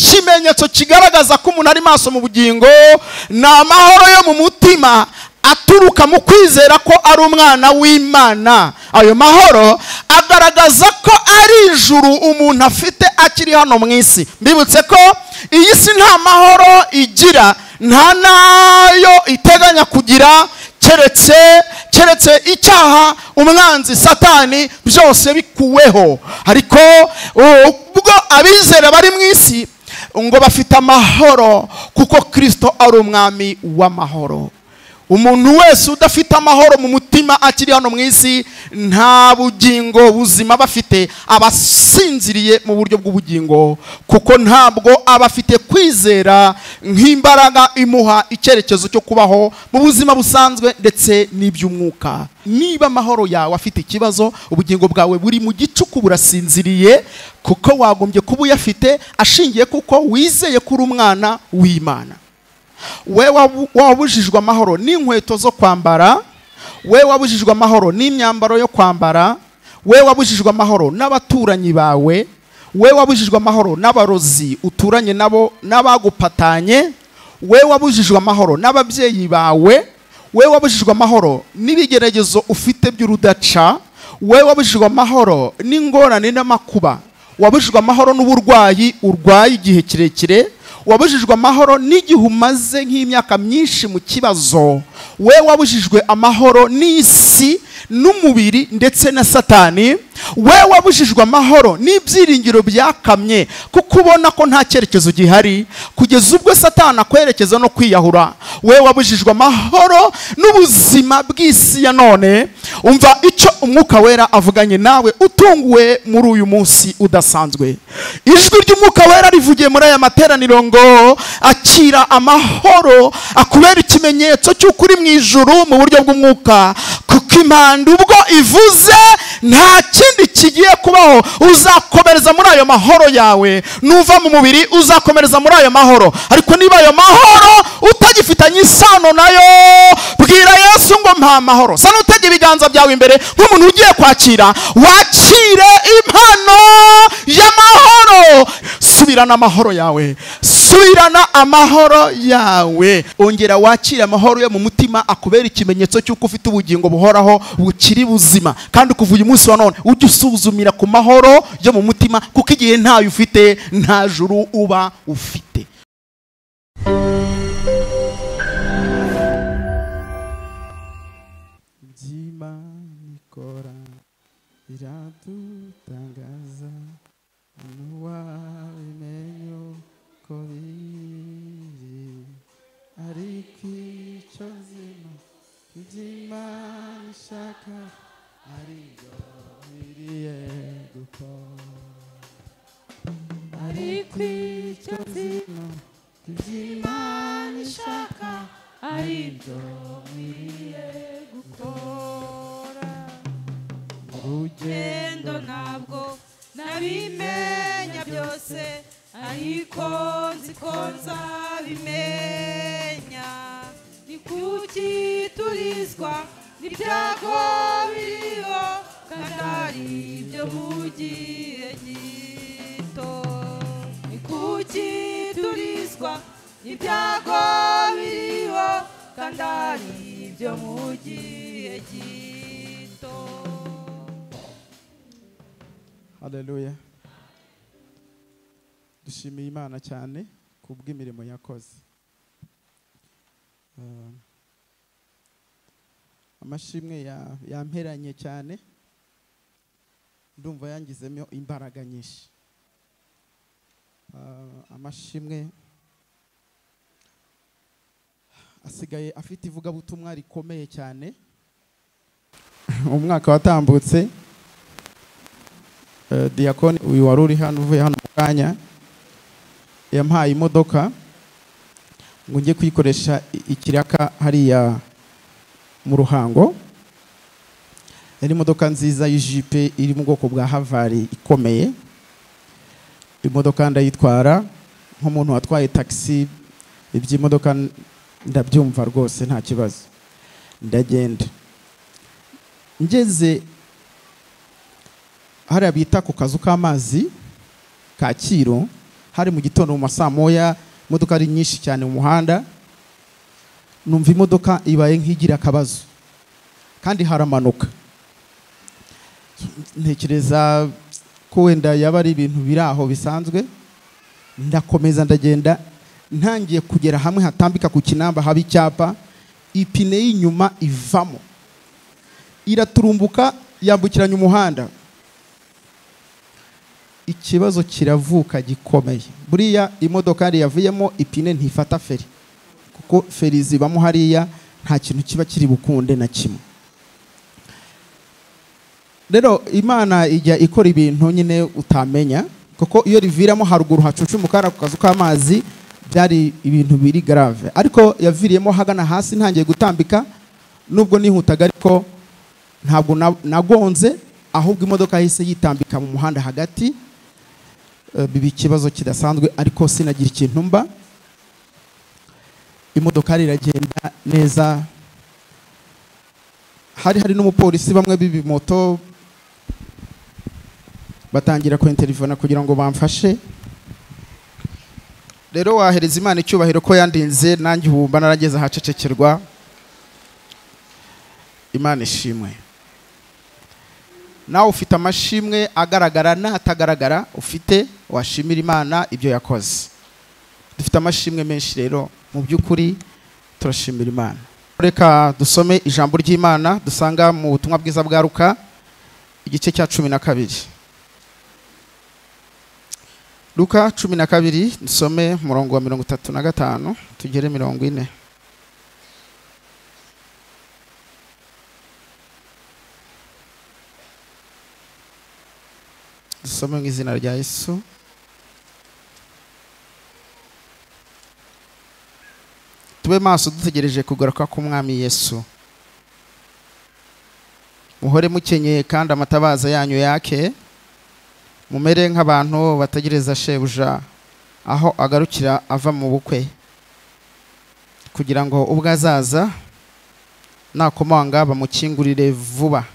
ikimenyetso kigaragaza ko umuntu ari maso mu bugingo ni amahoro yo mu mutima aturuka mu kwizera ko ari umwana w'imana ayo mahoro agaragaza ko ari ijuru umuntu afite akiri hano mu isi mbibutse ko iyi si nta mahoro igira nta n'ayo iteganya kugira keretse keretse icyaha umwanzi satani byose bikuweho ariko ubwo abizera bari mu isi ngo bafite amahoro kuko kirisito ari umwami w'amahoro umuntu wese udafite amahoro mu mutima akiri hano mu isi nta bugingo buzima aba afite aba asinziriye mu buryo bw'ubugingo kuko ntabwo aba afite kwizera nk'imbaraga imuha icyerekezo cyo kubaho mu buzima busanzwe ndetse n'iby'umwuka niba amahoro yawe afite ikibazo ubugingo bwawe buri mu gicuku burasinziriye kuko wagombye kuba uyafite ashingiye kuko wizeye ko uri umwana w'imana we wabujijwe amahoro n'inkweto zo kwambara we wabujijwe amahoro n'imyambaro yo kwambara we wabujijwe amahoro n'abaturanyi bawe we wabujijwe amahoro n'abarozi uturanye nabo n'abagupatanye we wabujijwe amahoro n'ababyeyi bawe we wabujijwe amahoro n'ibigeragezo ufite by'urudaca we wabujijwe amahoro n'ingorane n'amakuba wabujijwe amahoro n'uburwayi urwaye igihe kirekire wabujijwe amahoro n'igihe umaze nk'imyaka myinshi mu kibazo we wabujijwe amahoro n'isi n'umubiri ndetse na satani we wabujijwe amahoro n'ibyiringiro byakamye kuko ubona ko nta cyerekezo gihari kugeza ubwo satani akwerekeza no kwiyahura we wabujijwe amahoro n'ubuzima bw'isi ya none umva icyo umwuka wera avuganye nawe utunguwe muri uyu munsi udasanzwe ijwi ry'umwuka wera rivugiye muri aya materaniro ngo akira amahoro akubera ikimenyetso cy'uko uri mu ijuru mu buryo bw'umwuka kuko impanda ubwo ivuze nta kindi kigiye kubaho uzakomereza muri ayo mahoro yawe nuva mu mubiri uzakomereza muri ayo mahoro ariko niba ayo mahoro utagifitanye isano nayo bwira yesu ngo mpa amahoro sa n'utege ibiganza byawe imbere nk'umuntu ugiye kwakira wakire impano y'amahoro subirana amahoro yawe subirana amahoro yawe ongera wakire amahoro yo mu mutima akubera ikimenyetso cy'uko ufite ubugingo buhoraho bukiri buzima kandi kuva uyu munsi wa none ujye usuzumira ku mahoro yo mu mutima kuko igihe ntayo ufite nta juru uba ufite ishaka ariyo biriye gukora ariko icyo zino ry'imana ishaka aribyo biriye gukora urugendo ntabwo nabimenya byose ariko nzi ko nzabimenya ni kuki turizwa ibyago biriho kandi ari ibyo mu gihe gito ni kuki turizwa ibyago biriho kandi ari ibyo mu gihe gito haleluya dushimiye imana cyane ku bw'imirimo yakoze amashimwe yamperanye cyane ndumva yangizemo imbaraga nyinshi amashimwe asigaye afite ivugabutumwa rikomeye cyane umwaka watambutse diyakoni uyu wari uri hano uvuye hano mu kanya yampaye imodoka ngo njye kuyikoresha ikiraka hariya mu ruhango yari imodoka nziza y'ijipe iri mu bwoko bwa havari ikomeye imodoka ndayitwara nk'umuntu watwaye taxi iby'imodoka ndabyumva rwose nta kibazo ndagenda ngeze hariya bita ku kazu k'amazi kacyiru hari mu gitondo mu masaa moya imodoka ari nyinshi cyane mu muhanda numva imodoka ibaye nk'igira akabazo kandi haramanuka ntekereza ko wenda yaba ari ibintu biri aho bisanzwe ndakomeza ndagenda ntangiye kugera hamwe hatambika ku kinamba haba icyapa ipine y'inyuma ivamo iraturumbuka yambukiranya umuhanda ikibazo kiravuka gikomeye buriya imodoka yari yavuyemo ipine ntifata feri kuko feri zibamo hariya nta kintu kiba kiri bukunde na kimwe rero imana ijya ikora ibintu nyine utamenya kuko iyo riviramo haruguru hacucumukara ku kazu k'amazi byari ibintu biri garave ariko yaviriyemo hagana hasi ntangiye gutambika nubwo nihutaga ariko ntabwo nagonze ahubwo imodoka yahise yitambika mu muhanda hagati biba ikibazo kidasanzwe ariko sinagira ikintu mba imodoka iragenda neza hari hari n'umupolisi bamwe b'ibimoto batangira kwenterivona kugira ngo bamfashe rero wahereza imana icyubahiro ko yandinze nanjye ubumba narageze ahacecekerwa imana ishimwe nawe ufite amashimwe agaragara n'atagaragara ufite washimira imana ibyo yakoze dufite amashimwe menshi rero mu by'ukuri turashimira imana reka dusome ijambo ry'imana dusanga mu butumwa bwiza bwa ruka igice cya cumi na kabiri ruka cumi na kabiri dusome umurongo wa mirongo itatu na gatanu tugere mirongo ine dusome mu izina rya yesu tube maso dutegereje kugaruka k'umwami yesu muhore mukenyeye kandi amatabaza yanyu yake mumere nk'abantu bategereza shebuja aho agarukira ava mu bukwe kugira ngo ubwo azaza nakomanga bamukingurire vuba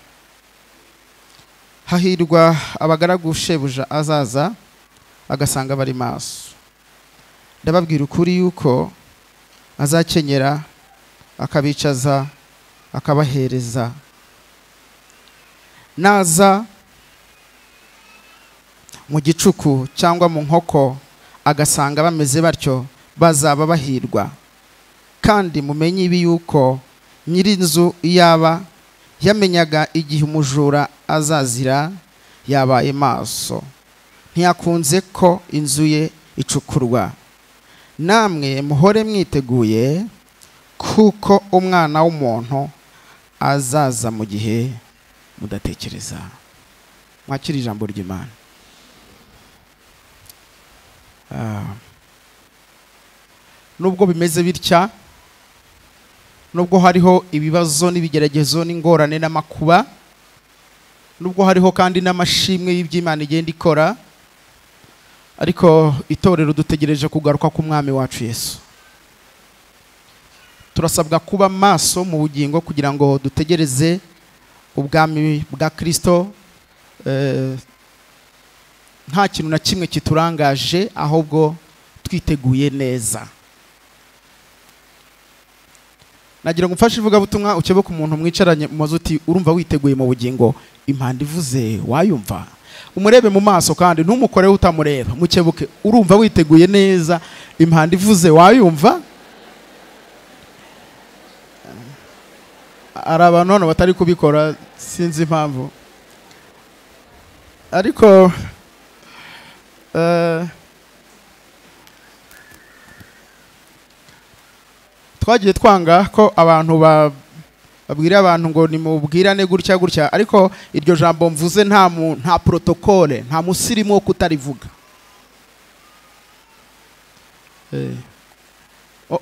hahirwa abagaragu shebuja azaza agasanga bari maso ndababwira ukuri yuko azakenyera akabicaza akabahereza naza mu gicuku cyangwa mu nkoko agasanga bameze batyo bazaba bahirwa kandi mumenye ibi yuko nyir'inzu yaba yamenyaga igihe umujura azazira yabaye maso ntiyakunze ko inzu ye icukurwa namwe muhore mwiteguye kuko umwana w'umuntu azaza mu gihe mudatekereza mwakira ijambo ry'imana nubwo bimeze bitya nubwo hariho ibibazo n'ibigeragezo n'ingorane n'amakuba nubwo hariho kandi n'amashimwe y'iby'imana igenda ikora ariko itorero dutegereje kugaruka k'umwami wacu yesu turasabwa kuba maso mu bugingo kugira ngo dutegereze ubwami bwa kirisito nta kintu na kimwe kiturangaje ahubwo twiteguye neza nagira ngo umfashe ivugabutumwa ukebe ku muntu mwicaranye mu mazu uti urumva witeguye mu bugingo impanda ivuze wayumva umurebe mu maso kandi ntumukoreho utamureba mukebuke urumva witeguye neza impanda ivuze wayumva hari abantu hano batari kubikora sinzi impamvu ariko twagiye twanga ko abantu babwira abantu ngo nimubwirane gutya gutya ariko iryo jambo mvuze nta nta porotokole nta musirimu wo kutarivuga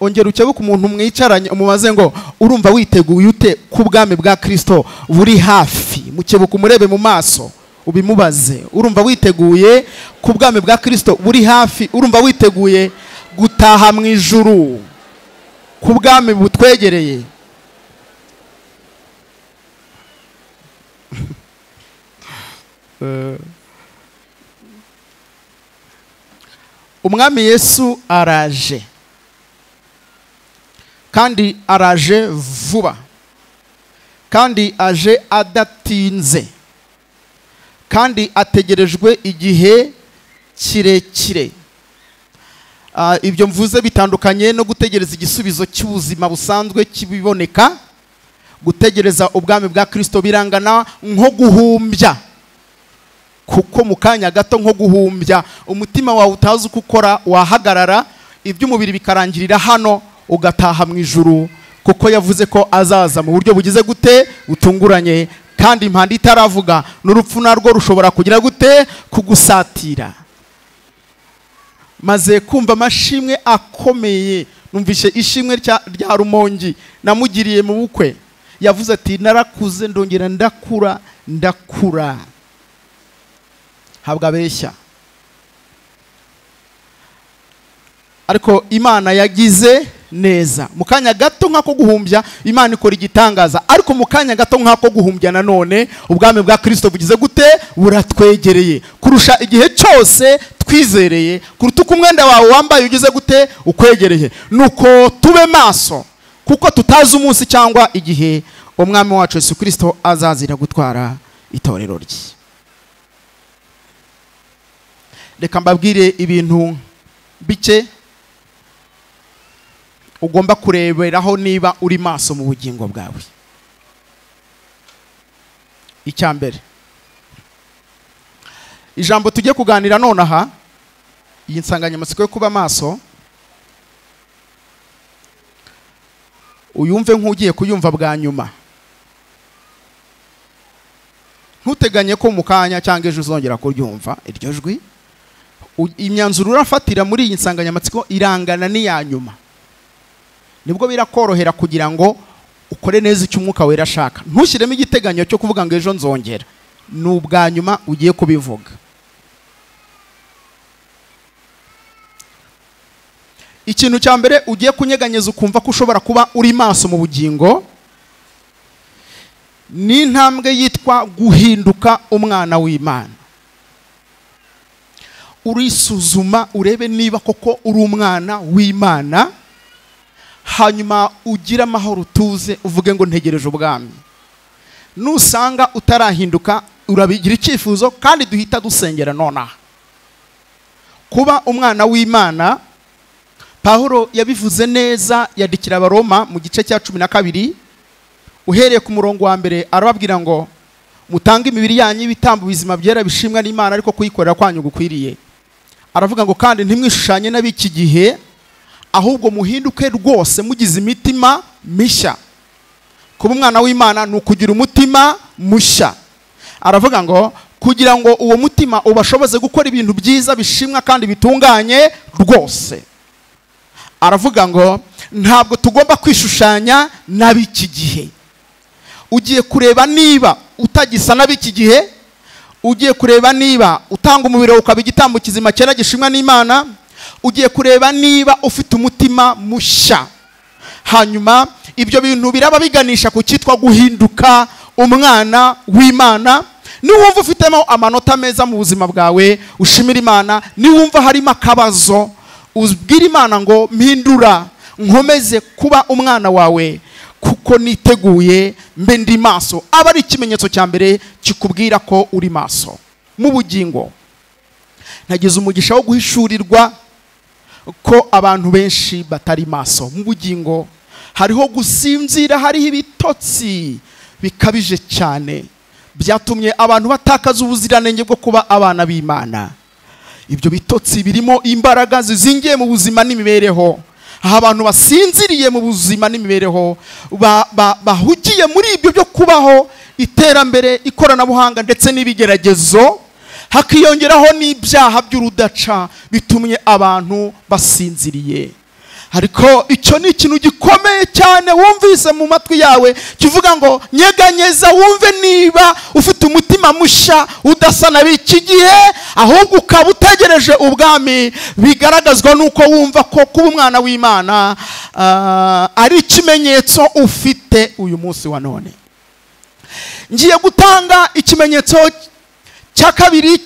ongera ukebuke umuntu mwicaranye umubaze ngo urumva witeguye ute ku bwami bwa kirisito buri hafi mukebuke umurebe mu maso ubimubaze urumva witeguye ku bwami bwa kirisito buri hafi urumva witeguye gutaha mu ijuru ku bwami butwegereye umwami yesu araje kandi araje vuba kandi aje adatinze kandi ategerejwe igihe kirekire Ah, ibyo mvuze bitandukanye no gutegereza igisubizo cy'ubuzima busanzwe kibiboneka gutegereza ubwami bwa kirisito birangana nko guhumbya kuko mu kanya gato nko guhumbya umutima wawe utazi uko ukora wahagarara iby'umubiri bikarangirira hano ugataha mu ijuru kuko yavuze ko azaza mu buryo bugize gute butunguranye kandi impanda itaravuga n'urupfu narwo rushobora kugira gute kugusatira maze kumva amashimwe akomeye numvise ishimwe rya rya rumongi namugiriye mu bukwe yavuze ati narakuze ndongera ndakura ndakura habwa abeshya ariko imana yagize neza mu kanya gato nk'ako guhumbya imana ikora igitangaza ariko mu kanya gato nk'ako guhumbya nanone ubwami bwa kirisito bugize gute buratwegereye kurusha igihe cyose twizereye kuruta uko umwenda wawe wambaye ugize gute ukwegereye nuko tube maso kuko tutazi umunsi cyangwa igihe umwami wacu yesu kirisito azazira gutwara itorero rye reka mbabwire ibintu bike ugomba kureberaho niba uri maso mu bugingo bwawe icya mbere ijambo tujye kuganira nonaha iyi nsanganyamatsiko yo kuba maso uyumve nk'ugiye kuyumva bwa nyuma ntuteganye ko mu kanya cyangwa ejo uzongera kuryumva iryo jwi U- imyanzuro urafatira muri iyi nsanganyamatsiko irangana n'iya nyuma nibwo birakorohera kugira ngo ukore neza icyo umwuka wera ashaka ntushyiremo igiteganyo cyo kuvuga ngo ejo nzongera ni ubwa nyuma ugiye kubivuga ikintu cya mbere ugiye kunyeganyeza ukumva ko ushobora kuba uri maso mu bugingo ni intambwe yitwa guhinduka umwana w'imana urisuzuma urebe niba koko uri umwana w'imana hanyuma ugire amahoro utuze uvuge ngo ntegereje ubwami nusanga utarahinduka urabigira icyifuzo kandi duhita dusengera nonaha kuba umwana w'imana pahuro yabivuze neza yandikira abaroma mu gice cya cumi na kabiri uhereye ku murongo wa mbere arababwira ngo mutange imibiri yanyu y'ibitambo bizima byera bishimwa n'imana ariko kuyikorera kwanyu gukwiriye aravuga ngo kandi ntimwishushanye n'ab'iki gihe ahubwo muhinduke rwose mugize imitima mishya kuba umwana w'imana ni ukugira umutima mushya aravuga ngo kugira ngo uwo mutima ubashoboze gukora ibintu byiza bishimwa kandi bitunganye rwose aravuga ngo ntabwo tugomba kwishushanya n'ab'iki gihe ugiye kureba niba utagisa n'ab'iki gihe ugiye kureba niba utanga umubiri wawe ukaba igitambo kizima cyera gishimwa n'imana ugiye kureba niba ufite umutima mushya hanyuma ibyo bintu biraba biganisha ku cyitwa guhinduka umwana w'imana niwumva ufitemo amanota meza mu buzima bwawe ushimira imana niwumva harimo akabazo ubwire imana ngo mpindura nkomeze kuba umwana wawe kuko niteguye mbe ndi maso aba ari ikimenyetso cya mbere kikubwira ko uri maso mu bugingo nagize umugisha wo guhishurirwa ko abantu benshi batari maso mu bugingo hariho gusinzira hariho ibitotsi bikabije cyane byatumye abantu batakaza ubuziranenge bwo kuba abana b'imana ibyo bitotsi birimo imbaraga zizingiye mu buzima n'imibereho aho abantu basinziriye mu buzima n'imibereho ba- ba- bahugiye muri ibyo byo kubaho iterambere ikoranabuhanga ndetse n'ibigeragezo hakiyongeraho n'ibyaha by'urudaca bitumye abantu basinziriye ariko icyo ni ikintu gikomeye cyane wumvise mu matwi yawe kivuga ngo nyeganyeza wumve niba ufite umutima mushya udasa na b'iki gihe ahubwo ukaba utegereje ubwami bigaragazwa n'uko wumva ko kuba umwana w'imana ah, ari ikimenyetso ufite uyu munsi wa none ngiye gutanga ikimenyetso cya kabiri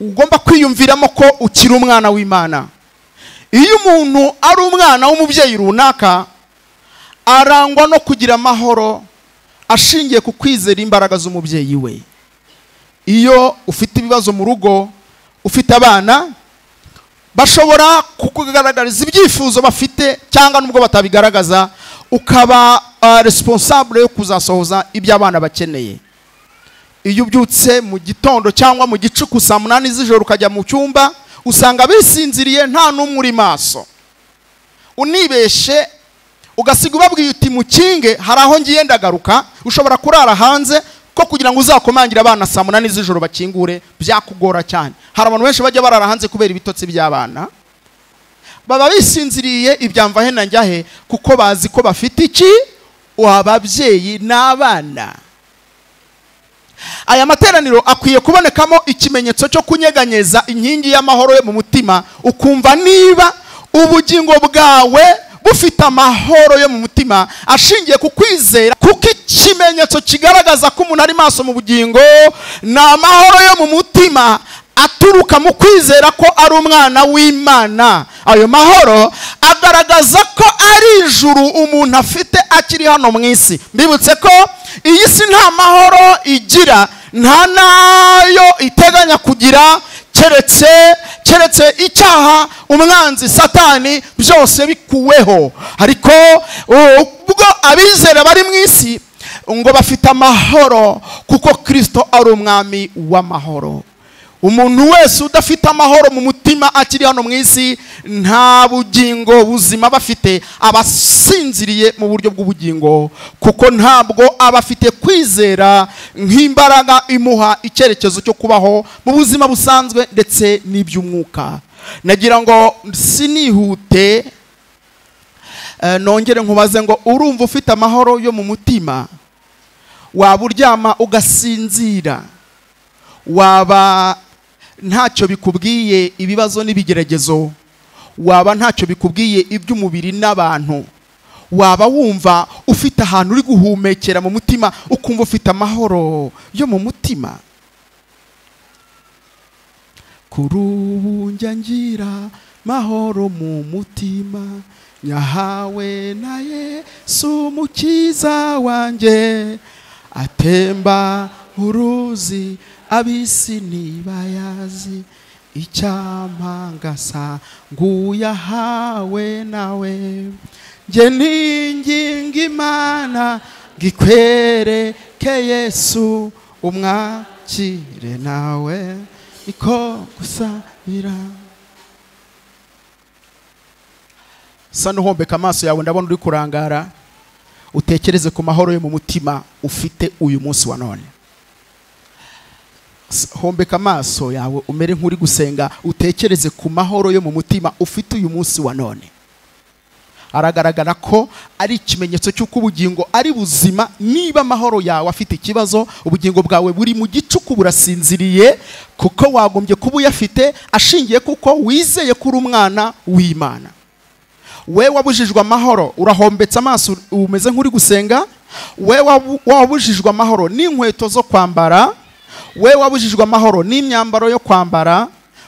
ugomba kwiyumviramo ko ukiri umwana w'imana iyo umuntu ari umwana w'umubyeyi runaka arangwa no kugira amahoro ashingiye ku kwizera imbaraga z'umubyeyi we iyo ufite ibibazo mu rugo ufite abana bashobora kukugaragariza ibyifuzo bafite cyangwa nubwo batabigaragaza ukaba resiponsabure yo kuzasohoza ibyo abana bakeneye iyo ubyutse mu gitondo cyangwa mu gicuku saa munani z'ijoro ukajya mu cyumba usanga bisinziriye nta n'umwe uri maso unibeshe ugasiga ubabwiye uti mukinge hari aho ngiye ndagaruka ushobora kurara hanze ko kugira ngo uzakomangire abana saa munani z'ijoro bakingure byakugora cyane hari abantu benshi bajya barara hanze kubera ibitotsi by'abana baba bisinziriye ibyamva he na njyahe kuko bazi ko bafite iki ababyeyi n'abana aya materaniro akwiye kubonekamo ikimenyetso cyo kunyeganyeza inkingi y'amahoro yo mu mutima ukumva niba ubugingo bwawe bufite amahoro yo mu mutima ashingiye ku kwizera kuko ikimenyetso kigaragaza ko umuntu ari maso mu bugingo ni amahoro yo mu mutima aturuka mu kwizera ko ari umwana w'imana ayo mahoro agaragaza ko ari ijuru umuntu afite akiri hano mu isi mbibutse ko iyi si nta mahoro igira nta n'ayo iteganya kugira keretse keretse icyaha umwanzi satani byose bikuweho ariko ubwo abizera bari mu isi ngo bafite amahoro kuko kirisito ari umwami w'amahoro umuntu wese udafite amahoro mu mutima akiri hano mu isi nta bugingo buzima aba afite aba asinziriye mu buryo bw'ubugingo kuko ntabwo aba afite kwizera nk'imbaraga imuha icyerekezo cyo kubaho mu buzima busanzwe ndetse n'iby'umwuka nagira ngo sinihute nongere nkubaze ngo urumva ufite amahoro yo mu mutima waba uryama ugasinzira waba ntacyo bikubwiye ibibazo n'ibigeragezo waba ntacyo bikubwiye iby'umubiri n'abantu waba wumva ufite ahantu uri guhumekera mu mutima ukumva ufite amahoro yo mu mutima kuri ubu njya ngira mahoro mu mutima nyahawe na yesu umukiza wanjye atemba uruzi abisi ntibayazi icyampa ngasa nguye ahawe nawe njye ninginga imana ngo ikwereke yesu umwakire nawe niko gusabira sa n'uhombeka amaso yawe ndabona uri kurangara utekereze ku mahoro yo mu mutima ufite uyu munsi wa none hombeka amaso yawe umere nk'uri gusenga utekereze ku mahoro yo mu mutima ufite uyu munsi wa none aragaragara ko ari ikimenyetso cy'uko ubugingo ari buzima niba amahoro yawe afite ikibazo ubugingo bwawe buri mu gicuku burasinziriye kuko wagombye kuba uyafite ashingiye kuko wizeye ko uri umwana w'imana we wabujijwe amahoro urahombetse amaso umeze nk'uri gusenga we wabujijwe amahoro n'inkweto zo kwambara we wabujijwe amahoro n'imyambaro yo kwambara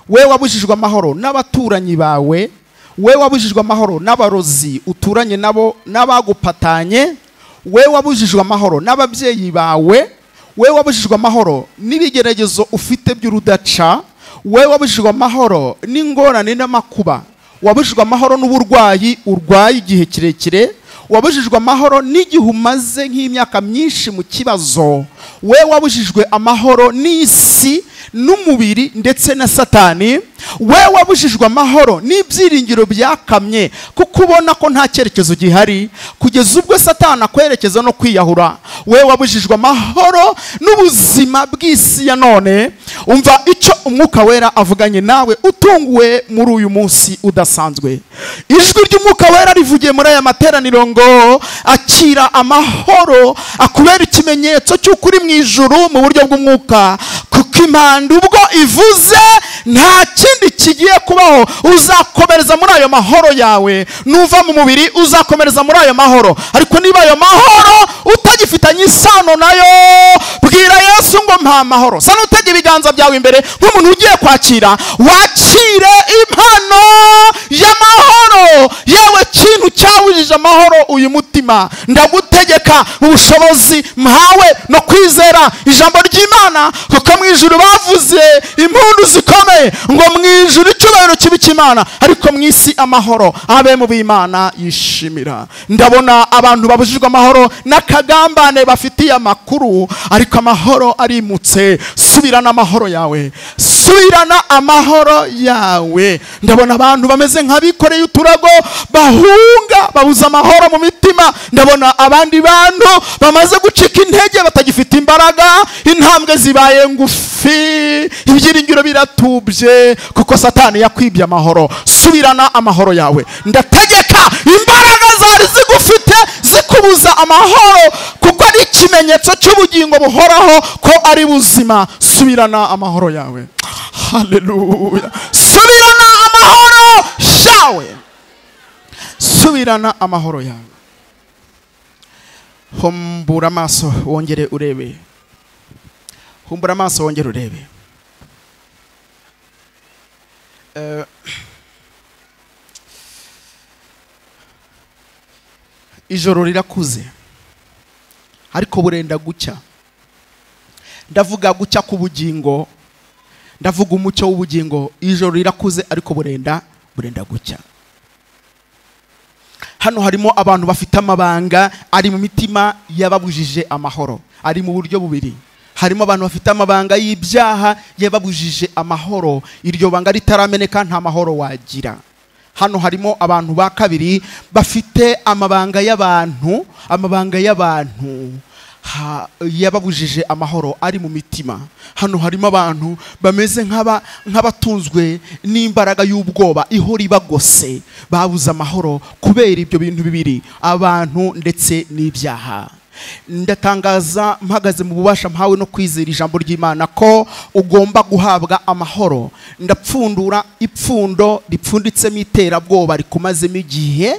we wabujijwe amahoro n'abaturanyi bawe we wabujijwe amahoro n'abarozi uturanye nabo n'abagupatanye we wabujijwe amahoro n'ababyeyi bawe we wabujijwe amahoro n'ibigeragezo ufite by'urudaca we wabujijwe amahoro n'ingorane n'amakuba wabujijwe amahoro n'uburwayi urwaye igihe kirekire wabujijwe amahoro n'igihe umaze nk'imyaka myinshi mu kibazo we wabujijwe amahoro n'isi n'umubiri ndetse na satani we wabujijwe amahoro n'ibyiringiro byakamye kuko ubona ko nta cyerekezo gihari kugeza ubwo satani akwerekeza no kwiyahura we wabujijwe amahoro n'ubuzima bw'isi ya none umva icyo umwuka wera avuganye nawe utunguwe muri uyu munsi udasanzwe ijwi ry'umwuka wera rivugiye muri aya materaniro ngo akira amahoro akubera ikimenyetso cy'uko uri mu ijuru mu buryo bw'umwuka kuko ariko impanda ubwo ivuze nta kindi kigiye kubaho uzakomereza muri ayo mahoro yawe nuva mu mubiri uzakomereza muri ayo mahoro ariko niba ayo mahoro utagifitanye isano nayo bwira yesu ngo mpa amahoro sana utege ibiganza byawe imbere nk'umuntu ugiye kwakira wakire impano y'amahoro yewe kintu cyawujije amahoro uyu mutima ndagutegeka ubushobozi mpawe no kwizera ijambo ry'imana kuko mu ijuru bavuze impundu zikomeye ngo mu ijuru icyubahiro kibi cy'imana ariko mu isi amahoro abe mu b'imana yishimira ndabona abantu babujijwe amahoro n'akagambane bafitiye amakuru ariko amahoro arimutse subirana amahoro yawe subirana amahoro yawe ndabona abantu bameze nk'abikoreye uturago bahunga babuze amahoro mu mitima ndabona abandi bantu bamaze gucika intege batagifite imbaraga intambwe zibaye ngufi ibyiringiro biratubye kuko satani yakwibye amahoro subirana amahoro yawe ndategeka imbaraga zari zigufite zikubuza amahoro kuko ari ikimenyetso cy'ubugingo buhoraho ko ari buzima subirana amahoro yawe haleluya subirana amahoro yawe subirana amahoro yawe humbura amaso wongere urebe humbura amaso wongere urebe Eh, ijoro rirakuze ariko burenda gucya ndavuga gucya k'ubugingo ndavuga umucyo w'ubugingo ijoro rirakuze ariko burenda burenda gucya hano harimo abantu bafite amabanga ari mu mitima yababujije amahoro ari mu buryo bubiri harimo abantu bafite amabanga y'ibyaha yababujije amahoro iryo banga ritarameneka nta mahoro wagira hano harimo abantu ba kabiri bafite amabanga y'abantu amabanga y'abantu ha- yababujije amahoro ari mu mitima hano harimo abantu bameze nk'aba- nk'abatunzwe n'imbaraga y'ubwoba ihora ibagose babuze amahoro kubera ibyo bintu bibiri abantu ndetse n'ibyaha ndatangaza mpagaze mu bubasha mpawe no kwizera ijambo ry'imana ko ugomba guhabwa amahoro ndapfundura ipfundo ripfunditsemo iterabwoba rikumazemo igihe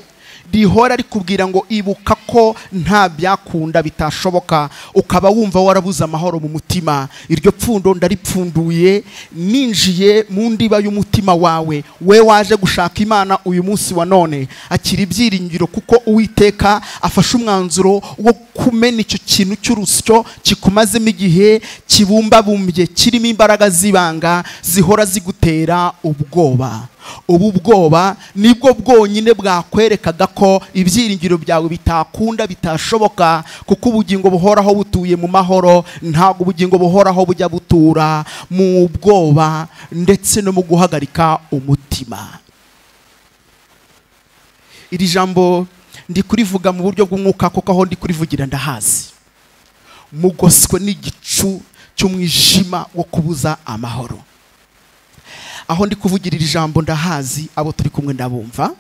rihora rikubwira ngo ibuka ko nta byakunda bitashoboka ukaba wumva warabuze amahoro mu mutima iryo pfundo ndaripfunduye ninjiye mu ndiba y'umutima wawe we waje gushaka imana uyu munsi wa none akira ibyiringiro kuko uwiteka afashe umwanzuro wo kumena icyo kintu cy'urusyo kikumazemo igihe kibumbabumbye kirimo imbaraga z'ibanga zihora zigutera ubwoba ubu bwoba nibwo bwonyine bwakwerekaga ko ibyiringiro byawe bitakunda bitashoboka kuko ubugingo buhoraho butuye mu mahoro ntabwo ubugingo buhoraho bujya butura mu bwoba ndetse no mu guhagarika umutima iri jambo ndi kurivuga mu buryo bw'umwuka kuko aho ndi kurivugira ndahazi mugoswe n'igicu cy'umwijima wo kubuza amahoro aho ndi kuvugira iri jambo ndahazi abo turi kumwe ndabumva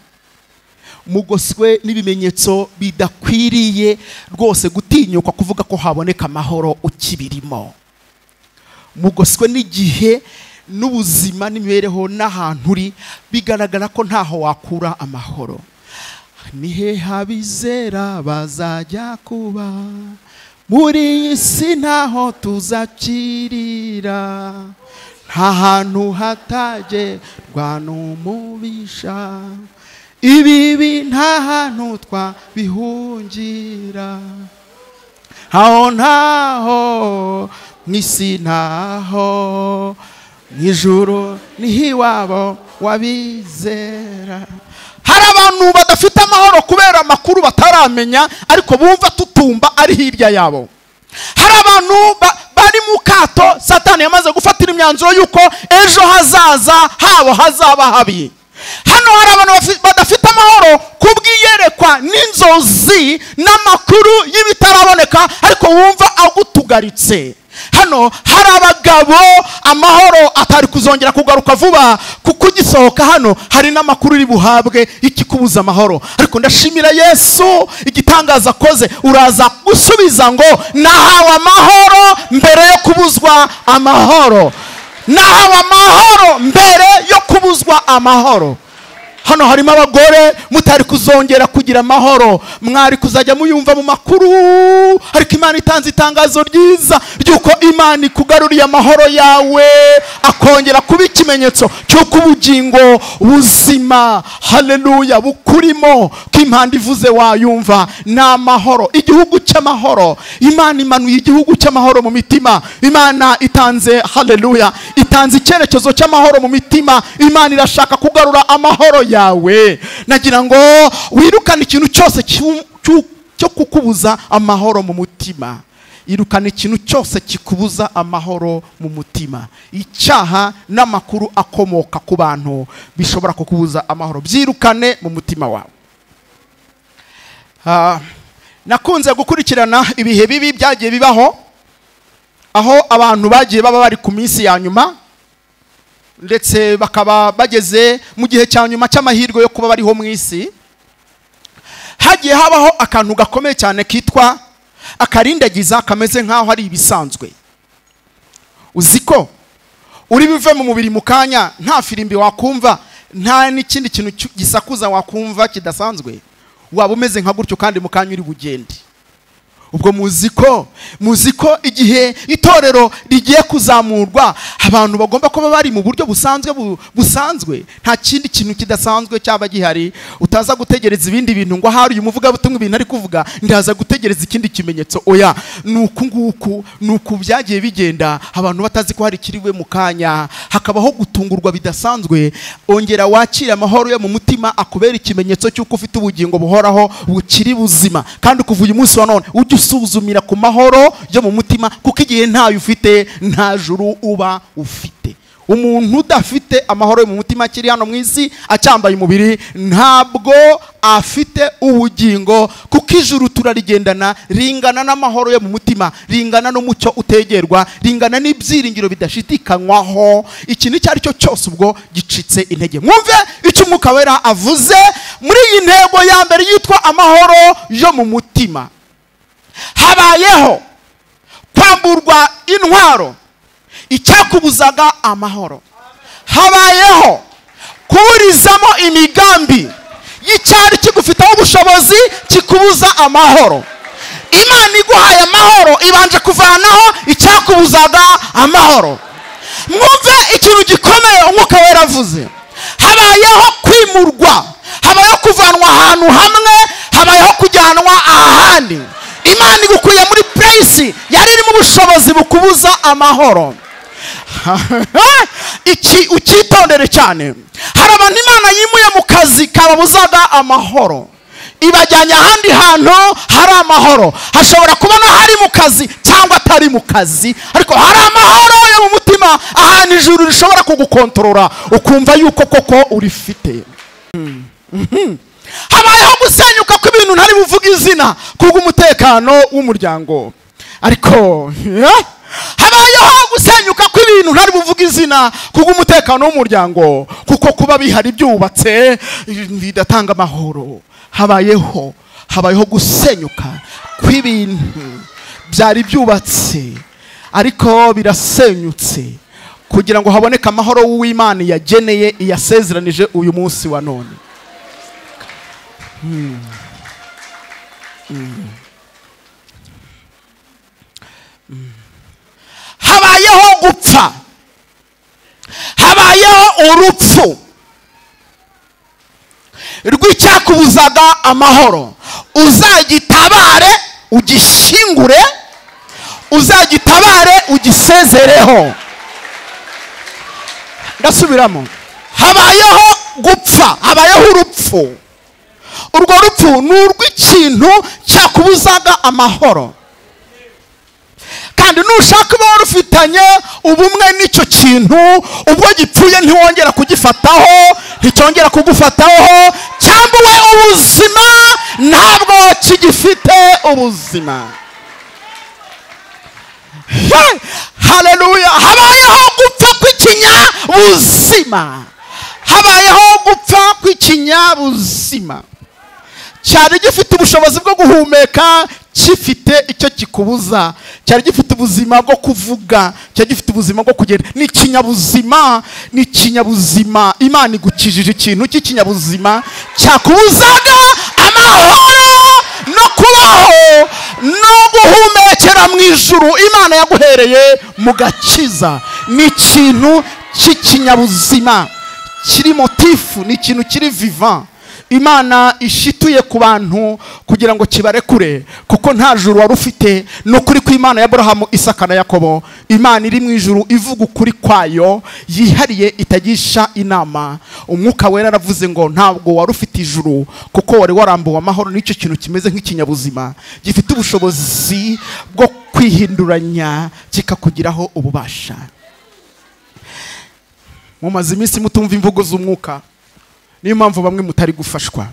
mugoswe n'ibimenyetso bidakwiriye rwose gutinyuka kuvuga ko haboneka amahoro ukibirimo mugoswe n'igihe n'ubuzima n'imibereho n'ahantu uri bigaragara ko ntaho wakura amahoro ni hehe abizera bazajya kuba muri iyi si ntaho tuzakirira nta hantu hatagerwa n'umubisha ibibi nta hantu twabihungira aho ntaho mu isi ntaho mu ijuru niho iwabo wabizera hari abantu badafite amahoro kubera amakuru bataramenya ariko bumva tutumba ari hirya yabo hari abantu ba- bari mu kato satani yamaze gufatira imyanzuro y'uko ejo hazaza habo hazaba habi hano hari abantu bafi- badafite amahoro kubw'iyerekwa n'inzozi n'amakuru y'ibitaraboneka ariko wumva agutugaritse hano hari abagabo amahoro atari kuzongera kugaruka vuba kuko ugisohoka hano hari n'amakuru uri buhabwe y'ikikubuza amahoro ariko ndashimira yesu igitangaza akoze uraza gusubiza ngo nahawe amahoro mbere yo kubuzwa amahoro nahawe amahoro mbere yo kubuzwa amahoro hano harimo abagore mutari kuzongera kugira amahoro mwari kuzajya muyumva mu makuru ariko imana itanze itangazo ryiza ry'uko imana ikugaruriye amahoro yawe akongera kuba ikimenyetso cy'uko ubugingo buzima haleluya bukurimo ko impanda ivuze wayumva ni amahoro igihugu cy'amahoro imana imanuye igihugu cy'amahoro mu mitima imana itanze haleluya itanze icyerekezo cy'amahoro mu mitima imana irashaka kugarura amahoro yawe yawe nagira ngo wirukane ikintu cyose cyo kukubuza amahoro mu mutima irukana ikintu cyose kikubuza amahoro mu mutima icyaha n'amakuru akomoka ku bantu bishobora kukubuza amahoro byirukane mu mutima wawe nakunze gukurikirana ibihe bibi byagiye bibaho aho abantu bagiye baba bari ku minsi ya nyuma ndetse bakaba bageze mu gihe cya nyuma cy'amahirwe yo kuba bariho mu isi hagiye habaho akantu gakomeye cyane kitwa akarindagiza kameze nk'aho ari ibisanzwe uzi ko uri buve mu mubiri mu kanya nta firimbi wakumva nta n'ikindi kintu gisakuza wakumva kidasanzwe waba umeze nka gutyo kandi mu kanya uri bugende ubwo muzi ko muzi ko igihe itorero rigiye kuzamurwa abantu bagomba kuba bari mu buryo busanzwe busanzwe nta kindi kintu kidasanzwe cyaba gihari utaza gutegereza ibindi bintu ngo ahari uyu muvugabutumwa ibintu ari kuvuga ndaza gutegereza ikindi kimenyetso oya ni uku nguku ni uku byagiye bigenda abantu batazi ko hari ikiriwe mu kanya hakabaho gutungurwa bidasanzwe ongera wakire amahoro yo mu mutima akubera ikimenyetso cy'uko ufite ubugingo buhoraho bukiri buzima kandi kuva uyu munsi wa none ujye usuzumira ku mahoro yo mu mutima kuko igihe ntayo ufite nta juru uba ufite umuntu udafite amahoro yo mu mutima akiri hano mu isi acyambaye umubiri ntabwo afite ubugingo kuko ijuru turarigendana ringana n'amahoro yo mu mutima ringana n'umucyo utegerwa ringana n'ibyiringiro bidashidikanywaho iki icyo ari cyo cyose ubwo gicitse intege mwumve icyo umwuka wera avuze muri iyi ntego ya mbere yitwa amahoro yo mu mutima habayeho kwamburwa intwaro icyakubuzaga amahoro habayeho kuburizamo imigambi y'icyari kigufiteho ubushobozi kikubuza amahoro imana iguhaye amahoro ibanje kuvanaho icyakubuzaga amahoro mwumve ikintu gikomeye umwuka wera avuze habayeho kwimurwa habayeho kuvanwa ahantu hamwe habayeho kujyanwa ahandi imana igukuye muri pureyisi yari irimo ubushobozi bukubuza amahoro iki ukitondere cyane hari abantu imana yimuye mu kazi kababuzaga amahoro ibajyanye ahandi hantu hari amahoro hashobora kubona hari mu kazi cyangwa atari mu kazi ariko hari amahoro yo mu mutima ahantu ijuru rishobora kugukontorora ukumva yuko koko urifite habayeho gusenyuka kw'ibintu ntari buvuge izina kubw'umutekano w'umuryango ariko habayeho gusenyuka kw'ibintu ntari buvuge izina kubw'umutekano w'umuryango kuko kuba bihari byubatse bidatanga amahoro habayeho habayeho gusenyuka kw'ibintu byari byubatse ariko birasenyutse kugira ngo haboneke amahoro w'imana yageneye iyasezeranije uyu munsi wa none habayeho gupfa habayeho urupfu rw'icyakubuzaga amahoro uzagitabare ugishyingure uzagitabare ugisezereho ndasubiramo habayeho gupfa habayeho urupfu urwo rupfu ni urw'ikintu cyakubuzaga amahoro kandi nushaka uba rufitanye ubumwe n'icyo kintu ubwo gipfuye ntiwongera kugifataho nticyongera kugufataho cyambuwe ubuzima ntabwo kigifite ubuzima He! haleluya habayeho gupfa kw'ikinyabuzima habayeho gupfa kw'ikinyabuzima cyari gifite ubushobozi bwo guhumeka gifite icyo kikubuza cyari gifite ubuzima bwo kuvuga cyari gifite ubuzima bwo kugenda ni ikinyabuzima ni ikinyabuzima imana igukijije ikintu cy'ikinyabuzima cyakubuzaga amahoro no kubaho no guhumekera mu ijuru imana yaguhereye mu gakiza ni ikintu cy'ikinyabuzima kiri motifu ni ikintu kiri vivan imana ishituye ku bantu kugira ngo kibarekure kuko nta juru wari ufite ni ukuri kw'imana ya Aburahamu isaka na yakobo imana iri mu ijuru ivuga ukuri kwayo yihariye itagisha inama umwuka wera aravuze ngo ntabwo wari ufite ijuru kuko wari warambuwe amahoro n'icyo kintu kimeze nk'ikinyabuzima gifite ubushobozi bwo kwihinduranya kikakugiraho ububasha mumaze iminsi mutumva imvugo z'umwuka niyo mpamvu bamwe mutari gufashwa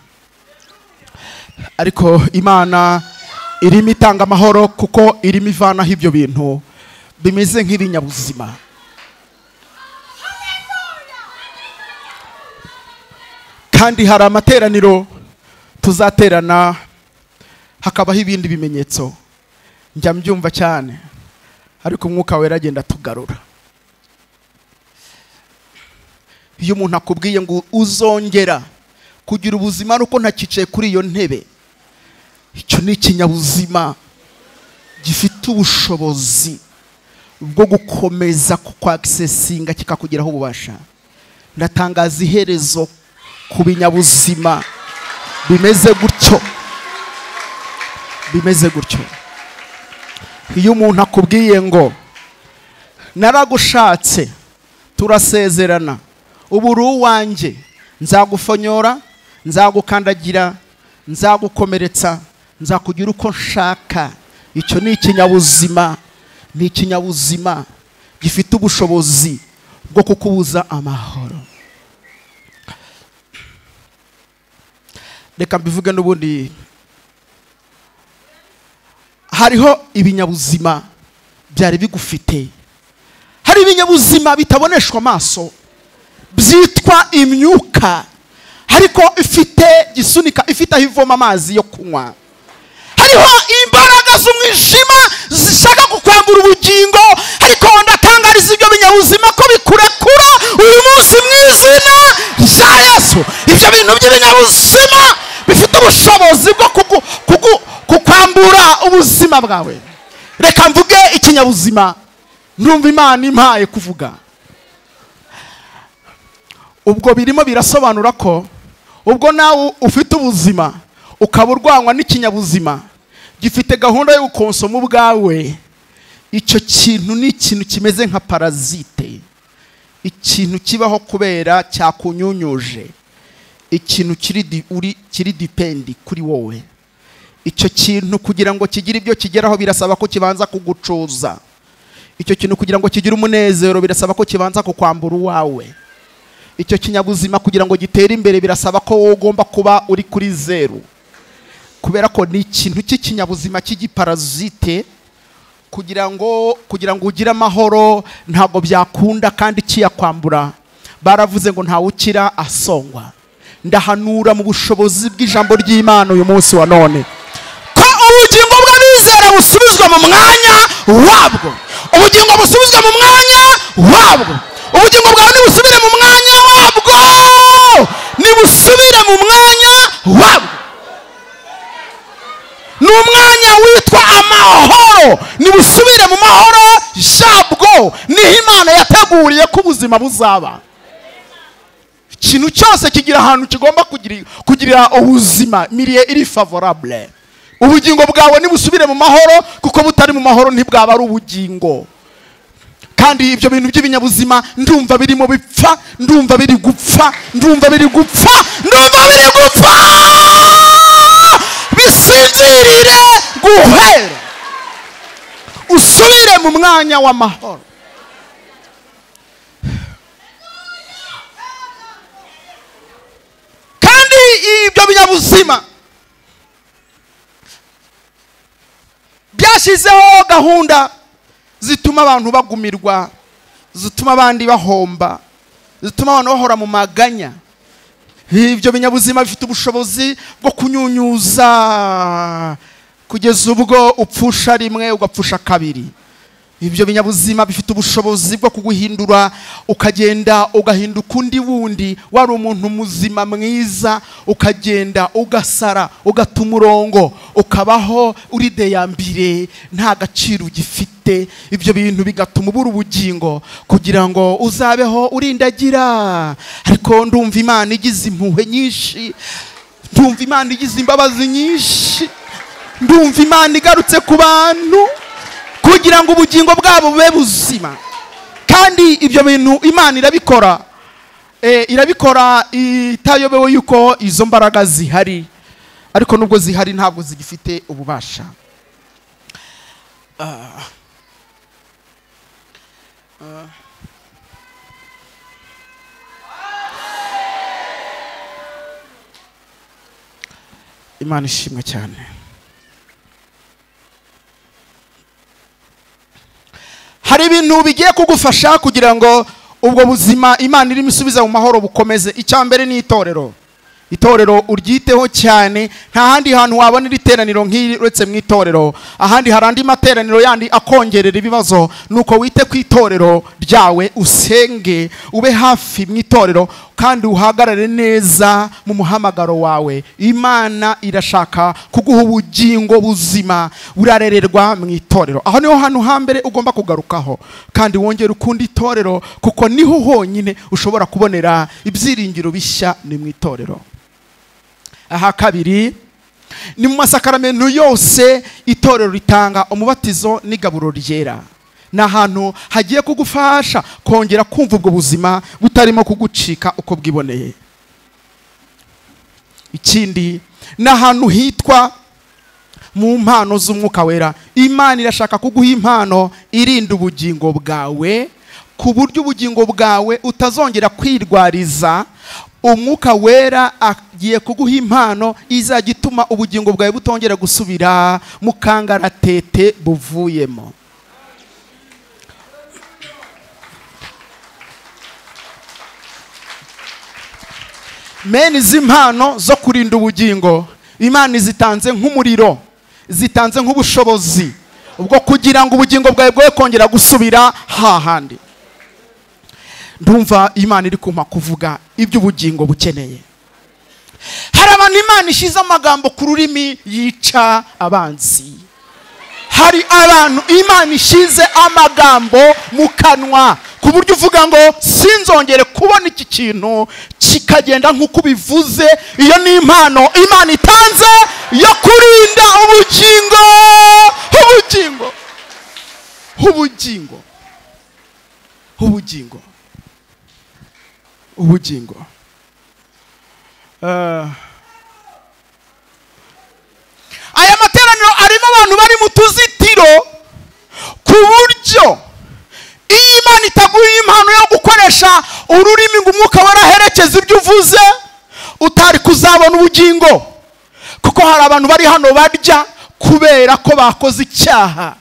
ariko imana irimo itanga amahoro kuko irimo ivanaho ibyo bintu bimeze nk'ibinyabuzima kandi hari amateraniro tuzaterana hakabaho ibindi bimenyetso njya mbyumva cyane ariko umwuka wera agenda atugarura iyo umuntu akubwiye ngo uzongera kugira ubuzima nuko ntakicaye kuri iyo ntebe icyo ni ikinyabuzima gifite ubushobozi bwo gukomeza kukwakisesinga kikakugeraho ububasha ndatangaza iherezo ku binyabuzima bimeze gutyo bimeze gutyo iyo umuntu akubwiye ngo naragushatse turasezerana ubu uri uwanjye nzagufonyora nzagukandagira nzagukomeretsa nzakugira uko nshaka icyo ni ikinyabuzima ni ikinyabuzima gifite ubushobozi bwo kukubuza amahoro reka mbivuge n'ubundi hariho ibinyabuzima byari bigufite hari ibinyabuzima bitaboneshwa amaso byitwa imyuka ariko ifite gisunika ifite aho ivoma amazi yo kunywa hariho imbaraga z'umwijima zishaka kukwambura ubugingo ariko ndatangariza ibyo binyabuzima ko bikurekura uyu munsi mu izina rya yesu ibyo bintu by'ibinyabuzima bifite ubushobozi bwo kugu- kugu- kukwambura ubuzima bwawe reka mvuge ikinyabuzima ndumva imana impaye kuvuga ubwo birimo birasobanura ko ubwo nawe ufite ubuzima ukaba urwanywa n'ikinyabuzima gifite gahunda yo gukonsoma ubwawe icyo kintu ni ikintu kimeze nka parazite ikintu kibaho kubera cyakunyunyuje ikintu kiri di- uri- kiri dipendi kuri wowe icyo kintu kugira ngo kigire ibyo kigeraho birasaba ko kibanza kugucuza icyo kintu kugira ngo kigire umunezero birasaba ko kibanza kukwambura uwawe icyo kinyabuzima kugira ngo gitere imbere birasaba ko wowe ugomba kuba uri kuri zeru kubera ko ni ikintu cy'ikinyabuzima cy'igiparazite kugira ngo kugira ngo ugire amahoro ntabwo byakunda kandi kiyakwambura baravuze ngo ntawe ukira asongwa ndahanura mu bushobozi bw'ijambo ry'imana uyu munsi wa none ko ubugingo bw'abizera busubizwa mu mwanya wabwo ubugingo busubizwa mu mwanya wabwo ubugingo bwawe nibusubire mu mwanya wabwo nibusubire mu mwanya wabwo ni umwanya witwa amahoro nibusubire mu mahoro yabwo niho imana yateguriye ko ubuzima buzaba ikintu cyose kigira ahantu kigomba kugiri- kugirira ubuzima miriye iri favorable ubugingo bwawe nibusubire mu mahoro kuko butari mu mahoro ntibwaba ari ubugingo kandi ibyo bintu by'ibinyabuzima ndumva birimo bipfa ndumva biri gupfa ndumva biri gupfa ndumva biri gupfa bisinzirire guhera usubire mu mwanya w'amahoro kandi ibyo binyabuzima byashyizeho gahunda zituma abantu bagumirwa zituma abandi bahomba zituma abantu bahora mu maganya ibyo binyabuzima bifite ubushobozi bwo kunyunyuza kugeza ubwo upfusha rimwe ugapfusha kabiri ibyo binyabuzima bifite ubushobozi bwo kuguhindura ukagenda ugahinduka undi wundi wari umuntu muzima mwiza ukagenda ugasara ugata umurongo ukabaho uri deyambire nta gaciro ugifite ibyo bintu bigatuma ubura ubugingo kugira ngo uzabeho urindagira ariko ndumva imana igize impuhwe nyinshi ndumva imana igize imbabazi nyinshi ndumva imana igarutse ku bantu kugira ngo ubugingo bwabo bube buzima kandi ibyo bintu imana irabikora Eh, irabikora itayobewe yuko izo mbaraga zihari ariko nubwo zihari ntabwo zigifite ububasha Ah. Ah. imana ishimwe cyane hari ibintu bigiye kugufasha kugira ngo ubwo buzima imana irimo isubiza mu mahoro bukomeze icya mbere ni itorero itorero uryiteho cyane nta handi hantu wabona iri teraniro nk'iri uretse mu itorero ahandi hari andi materaniro yandi akongerera ibibazo nuko wite ku itorero ryawe usenge ube hafi mu itorero kandi uhagarare neza mu muhamagaro wawe imana irashaka kuguha ubugingo buzima burarererwa mu itorero aho niho hantu hambere ugomba kugarukaho kandi wongere ukunda itorero kuko niho honyine ushobora kubonera ibyiringiro bishya ni mu itorero aha kabiri ni mu masakaramentu yose itorero ritanga umubatizo n'igaburo ryera ni ahantu hagiye kugufasha kongera kumva ubwo buzima butarimo kugucika uko bwiboneye ikindi ni ahantu hitwa mu mpano z'umwuka wera imana irashaka kuguha impano irinda ubugingo bwawe ku buryo ubugingo bwawe utazongera kwirwariza umwuka wera agiye kuguha impano izajya ituma ubugingo bwawe butongera gusubira mu kangaratete buvuyemo mene izi mpano zo kurinda ubugingo imana zitanze nk'umuriro zitanze nk'ubushobozi ubwo kugira ngo ubugingo bwawe bwe kongera gusubira hahandi ndumva imana iri kumpa kuvuga iby'ubugingo bukeneye hari abantu imana ishyize amagambo ku rurimi yica abanzi hari abantu imana ishyize amagambo mu kanwa ku buryo uvuga ngo sinzongere kubona iki kintu kikagenda nk'uko ubivuze iyo ni impano imana itanze yo kurinda ubugingo ubugingo ubugingo ubugingo ubugingo Ah. aya materaniro arimo abantu bari mu tuzitiro ku buryo iyo imana itaguye impano yo gukoresha ururimi ngo umwuka waraherekeza ibyo uvuze utari kuzabona ubugingo kuko hari abantu bari hano barya kubera ko bakoze icyaha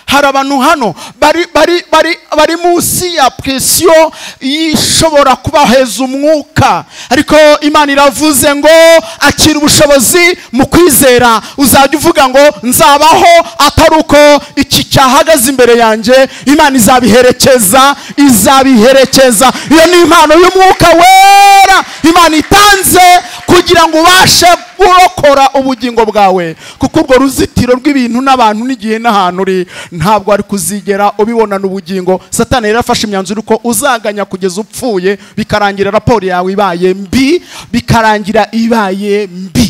hari abantu hano bari bari bari bari munsi ya presiyo ishobora kubaheza umwuka ariko imana iravuze ngo akira ubushobozi mu kwizera uzajya uvuga ngo nzabaho atari uko iki cyahagaze imbere yanjye imana izabiherekeza izabiherekeza iyo ni impano y'umwuka wera imana itanze kugira ngo ubashe kurokora ubugingo bwawe kuko urwo ruzitiro rw'ibintu n'abantu n'igihe n'ahantu uri ntabwo ari kuzigera ubibonana ubugingo satani rero afashe imyanzuro uko uzaganya kugeza upfuye bikarangira raporo yawe ibaye mbi bikarangira ibaye mbi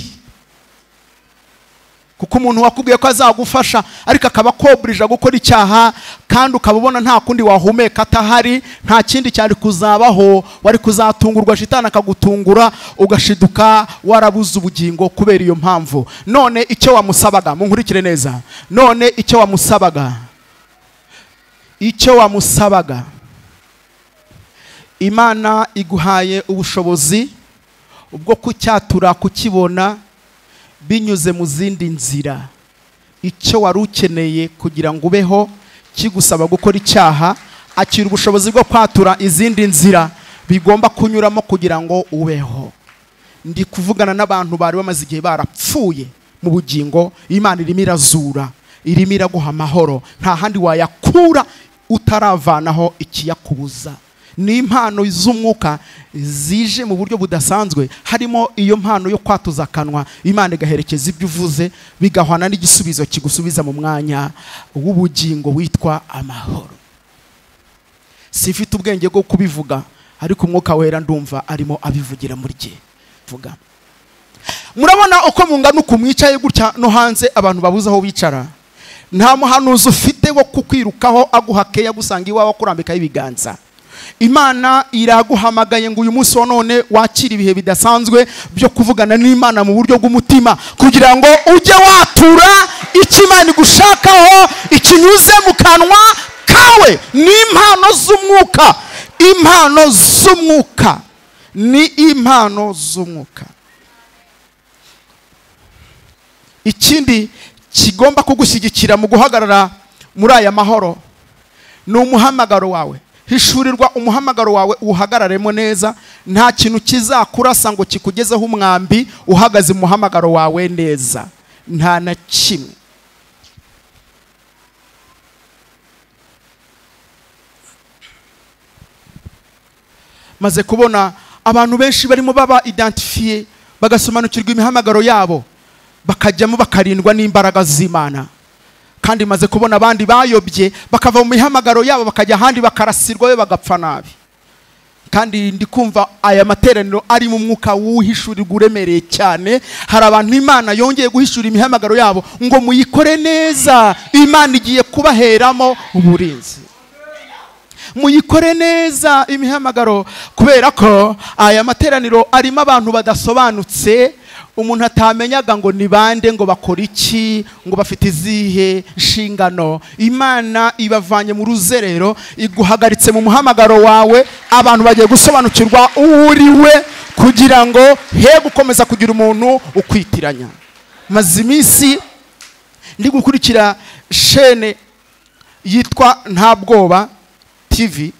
kuko umuntu wakubwiye ko azagufasha ariko akaba akoburije gukora icyaha kandi ukaba ubona nta kundi wahumeka atahari nta kindi cyari kuzabaho wari kuzatungurwa shitani akagutungura ugashiduka warabuze ubugingo kubera iyo mpamvu none icyo wamusabaga munkurikire neza none icyo wamusabaga icyo wamusabaga imana iguhaye ubushobozi bwo kucyatura kukibona binyuze mu zindi nzira icyo wari ukeneye kugira ngo ubeho kigusaba gukora icyaha akira ubushobozi bwo kwatura izindi nzira bigomba kunyuramo kugira ngo ubeho ndi kuvugana n'abantu bari bamaze igihe barapfuye mu bugingo imana irimo irazura irimo iraguha amahoro nta handi wayakura utaravanaho ikiyakubuza ni impano z'umwuka zije mu buryo budasanzwe harimo iyo mpano yo kwatuza akanwa imana igaherekeza ibyo uvuze bigahwana n'igisubizo kigusubiza mu mwanya w'ubugingo witwa amahoro sifite ubwenge bwo kubivuga ariko umwuka wera ndumva arimo abivugira muri jye vuga murabona uko mungana uku mwicaye gutya no hanze abantu babuze aho bicara nta muhanuzi ufite wo kukwirukaho aguha keya gusanga iwawe akurambikaho ibiganza imana iraguhamagaye ngo uyu munsi wa none wakire ibihe bidasanzwe byo kuvugana n'imana mu buryo bw'umutima kugira ngo ujye watura icyo imana igushakaho ikinyuze mu kanwa kawe ni impano z'umwuka impano z'umwuka ni impano z'umwuka ikindi kigomba kugushyigikira mu guhagarara muri aya mahoro ni umuhamagaro wawe hishurirwa umuhamagaro wawe uhagararemo neza nta kintu kizakurasa ngo kikugezeho umwambi uhagaze mu muhamagaro wawe neza nta na kimwe maze kubona abantu benshi barimo baba identifiye bagasobanukirwa imihamagaro yabo bakajyamo bakarindwa n'imbaraga z'imana kandi maze kubona abandi bayobye bakava mu mihamagaro yabo bakajya ahandi bakarasirwa be bagapfa nabi kandi ndi kumva aya materaniro ari mu mwuka w'uhishurirwa uremereye cyane hari abantu imana yongeye guhishura imihamagaro yabo ngo muyikore neza imana igiye kubaheramo uburinzi muyikore neza imihamagaro kubera ko aya materaniro arimo abantu badasobanutse umuntu atamenyaga ngo ni bande ngo bakora iki ngo bafite izihe nshingano imana ibavanye mu ruzerero iguhagaritse mu muhamagaro wawe abantu bagiye gusobanukirwa uwo uri we kugira ngo he gukomeza kugira umuntu ukwitiranya maze iminsi ndi gukurikira shene yitwa nta bwoba tv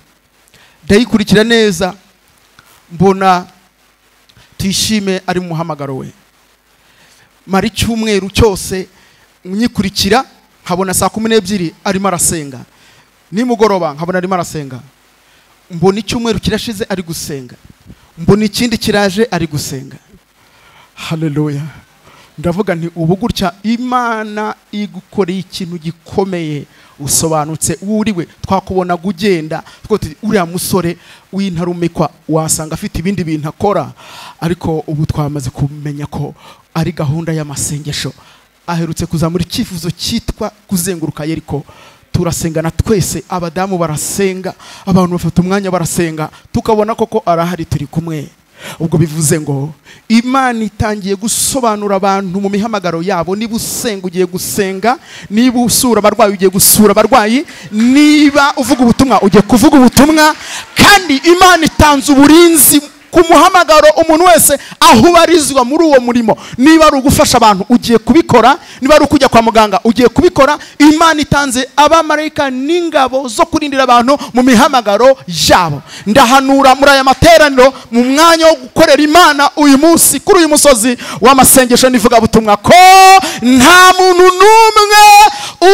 ndayikurikira neza mbona tuyishime ari mu muhamagaro we mara icyumweru cyose nyikurikira nkabona saa kumi n'ebyiri arimo arasenga nimugoroba nkabona arimo arasenga mbona icyumweru kirashize ari gusenga mbona ikindi kiraje ari gusenga haleluya ndavuga nti ubu gutya imana igukoreye ikintu gikomeye usobanutse wuriwe twakubonaga ugenda uriya musore w'intarumikwa wasanga afite ibindi bintu akora ariko ubu twamaze kumenya ko ari gahunda y'amasengesho aherutse kuzamura icyifuzo cyitwa kuzenguruka yeriko turasengana twese abadamu barasenga abantu bafata umwanya barasenga tukabona koko arahari turi kumwe ubwo bivuze ngo imana itangiye gusobanura abantu mu mihamagaro yabo niba usenga ugiye gusenga niba usura abarwayi ugiye gusura abarwayi niba uvuga ubutumwa ugiye kuvuga ubutumwa kandi imana itanze uburinzi ku muhamagaro umuntu wese aho ubarizwa muri uwo murimo niba ari ugufasha abantu ugiye kubikora niba ari ukujya kwa muganga ugiye kubikora imana itanze abamarayika n'ingabo zo kurindira abantu mu mihamagaro yabo ndahanura muri aya materaniro mu mwanya wo gukorera imana uyu munsi kuri uyu musozi w'amasengesho n'ivugabutumwa ko nta muntu n'umwe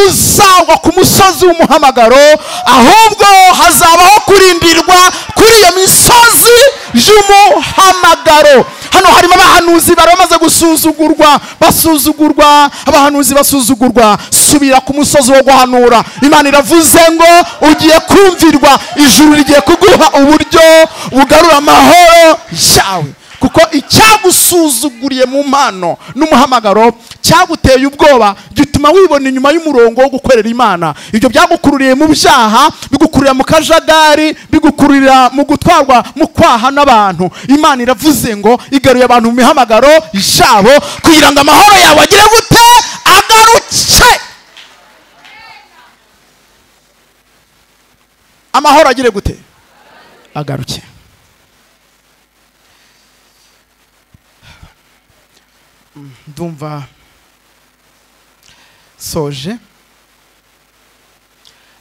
uzagwa ku musozi w'umuhamagaro ahubwo hazabaho kurindirwa kuri iyo misozi y'umuhamagaro hano harimo abahanuzi bari bamaze gusuzugurwa basuzugurwa abahanuzi basuzugurwa subira ku musozi wo guhanura imana iravuze ngo ugiye kumvirwa ijuru rigiye kuguha uburyo bugarura amahoro yawe kuko icyagusuzuguriye mu mpano n'umuhamagaro cyaguteye ubwoba gituma wibona inyuma y'umurongo wo gukorera imana ibyo byagukururiye mu byaha bigukururira mu kajagari bigukururira mu gutwarwa mu kwaha n'abantu imana iravuze ngo igaruye abantu mu mihamagaro yabo kugira ngo amahoro yawe agire gute agaruke amahoro agire gute agaruke ndumva soje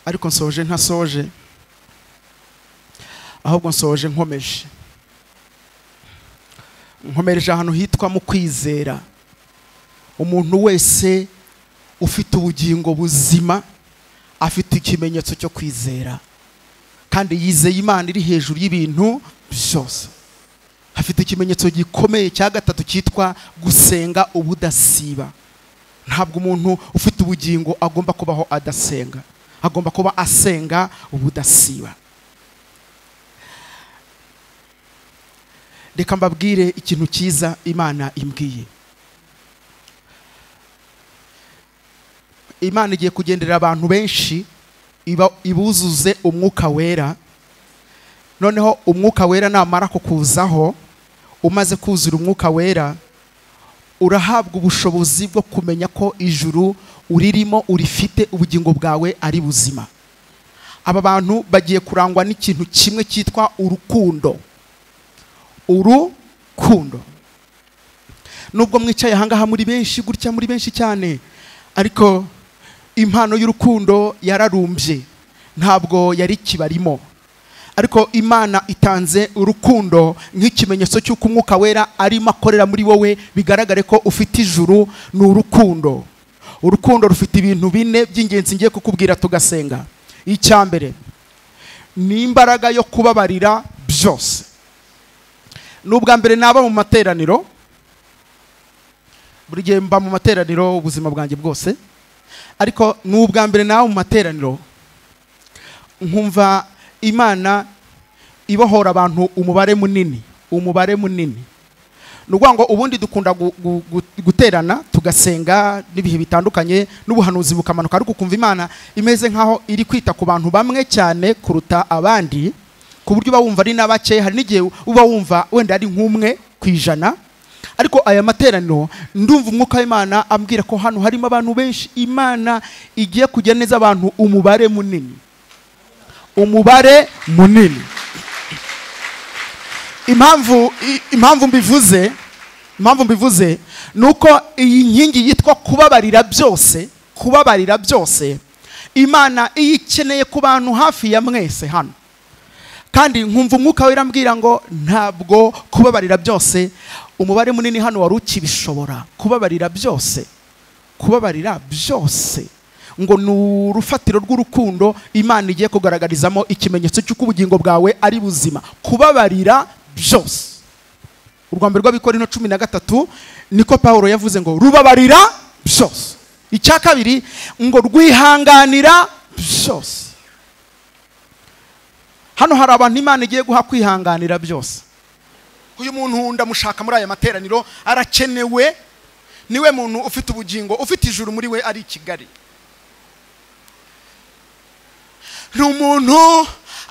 ariko nsoje ntasoje ahubwo nsoje nkomeje nkomereje ahantu hitwa mu kwizera umuntu wese ufite ubugingo buzima afite ikimenyetso cyo kwizera kandi yizeye imana iri hejuru y'ibintu byose afite ikimenyetso gikomeye cya gatatu cyitwa gusenga ubudasiba ntabwo umuntu ufite ubugingo agomba kubaho adasenga agomba kuba asenga ubudasiba reka mbabwire ikintu cyiza imana imbwiye imana igiye kugendera abantu benshi iba ibuzuze umwuka wera noneho umwuka wera namara kukuzaho umaze kuzura umwuka wera urahabwa ubushobozi bwo kumenya ko ijuru uririmo urifite ubugingo bwawe ari buzima aba bantu bagiye kurangwa n'ikintu kimwe cyitwa urukundo urukundo nubwo mwicaye ahangaha muri benshi gutya muri benshi cyane ariko impano y'urukundo yararumbye ntabwo yari kibarimo ariko imana itanze urukundo nk'ikimenyetso cy'uko umwuka wera arimo akorera muri wowe bigaragare ko ufite ijuru ni urukundo urukundo rufite ibintu bine by'ingenzi ngiye kukubwira tugasenga icya mbere ni imbaraga yo kubabarira byose ni ubwa mbere naba mu materaniro buri gihe mba mu materaniro ubuzima bwanjye bwose ariko ni ubwa mbere nawe mu materaniro nkumva imana ibohora abantu umubare munini umubare munini ni ukuvuga ngo ubundi dukunda guterana tugasenga n'ibihe bitandukanye n'ubuhanuzi bukamanuka ariko ukumva imana imeze nk'aho iri kwita ku bantu bamwe cyane kuruta abandi ku buryo uba wumva ari na bake hari n'igihe uba wumva wenda ari nk'umwe ku ijana ariko aya materaniro ndumva umwuka w'imana ambwira ko hano harimo abantu benshi imana igiye kujya neza abantu umubare munini umubare munini impamvu impamvu mbivuze impamvu mbivuze ni uko iyi nkingi yitwa kubabarira byose kubabarira byose imana iyo ikeneye ku bantu hafi ya mwese hano kandi nkumva umwuka wera ambwira ngo ntabwo kubabarira byose umubare munini hano wari ukibishobora kubabarira byose kubabarira byose ngo ni urufatiro rw'urukundo imana igiye kugaragarizamo ikimenyetso cy'uko ubugingo bwawe ari buzima kubabarira byose urwa mbere rw'abikora ino cumi na gatatu niko paul yavuze ngo rubabarira byose icya kabiri ngo rwihanganira byose hano hari abantu imana igiye guha kwihanganira byose uyu muntu ndamushaka muri aya materaniro arakenewe niwe muntu ufite ubugingo ufite ijuru muri we ari i kigali ni umuntu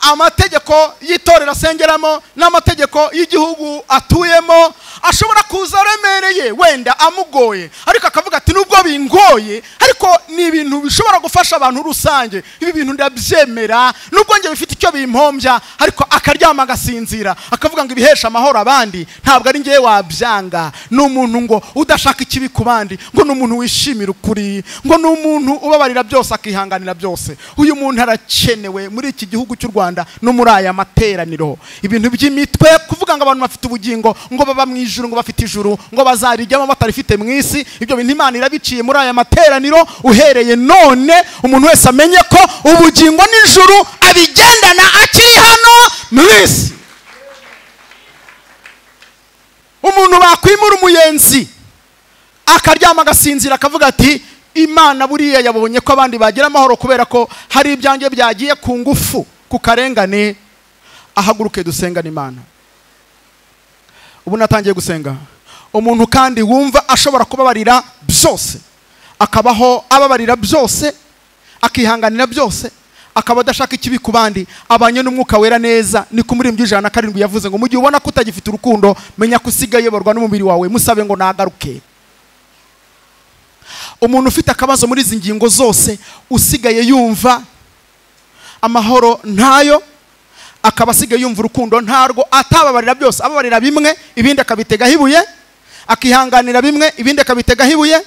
amategeko y'itorero asengeramo n'amategeko y'igihugu atuyemo ashobora kuza aremereye wenda amugoye ariko akavuga ati nubwo bingoye ariko ni ibintu bishobora gufasha abantu rusange ibi bintu ndabyemera nubwo njye bifite icyo bimpombya ariko akaryama agasinzira akavuga ngo ibihesha amahoro abandi ntabwo ari ngewe wabyanga ni umuntu ngo udashaka ikibi ku bandi ngo ni umuntu wishimira ukuri ngo ni umuntu ubabarira byose akihanganira byose uyu muntu arakenewe muri iki gihugu cy'u rwanda no muri aya materaniro ibintu by'imitwe kuvuga ngo abantu bafite ubugingo ngo baba mu ijuru ngo bafite ijuru ngo bazarijyamo batarifite mu isi ibyo bintu imana irabiciye muri aya materaniro uhereye none umuntu wese amenye ko ubugingo n'ijuru abigendana akiri hano mu isi umuntu bakwimura umuyenzi akaryama agasinzira akavuga ati imana buriya yabonye ko abandi bagira amahoro kubera ko hari ibyanjye byagiye ku ngufu ku karengane ahaguruke dusengane imana ubu natangiye gusenga umuntu kandi wumva ashobora kubabarira byose akabaho ababarira byose akihanganira byose akaba adashaka ikibi ku bandi abanye n'umwuka wera neza ni ku muririmbyi ijana na karindwi yavuze ngo mu gihe ubona ko utagifite urukundo menya ko usigaye uyoborwa n'umubiri wawe musabe ngo nagaruke umuntu ufite akabazo muri izi ngingo zose usigaye yumva amahoro ntayo akaba asigaye yumva urukundo ntarwo atababarira byose ababarira bimwe ibindi akabitegaho ibuye akihanganira bimwe ibindi akabitegaho ibuye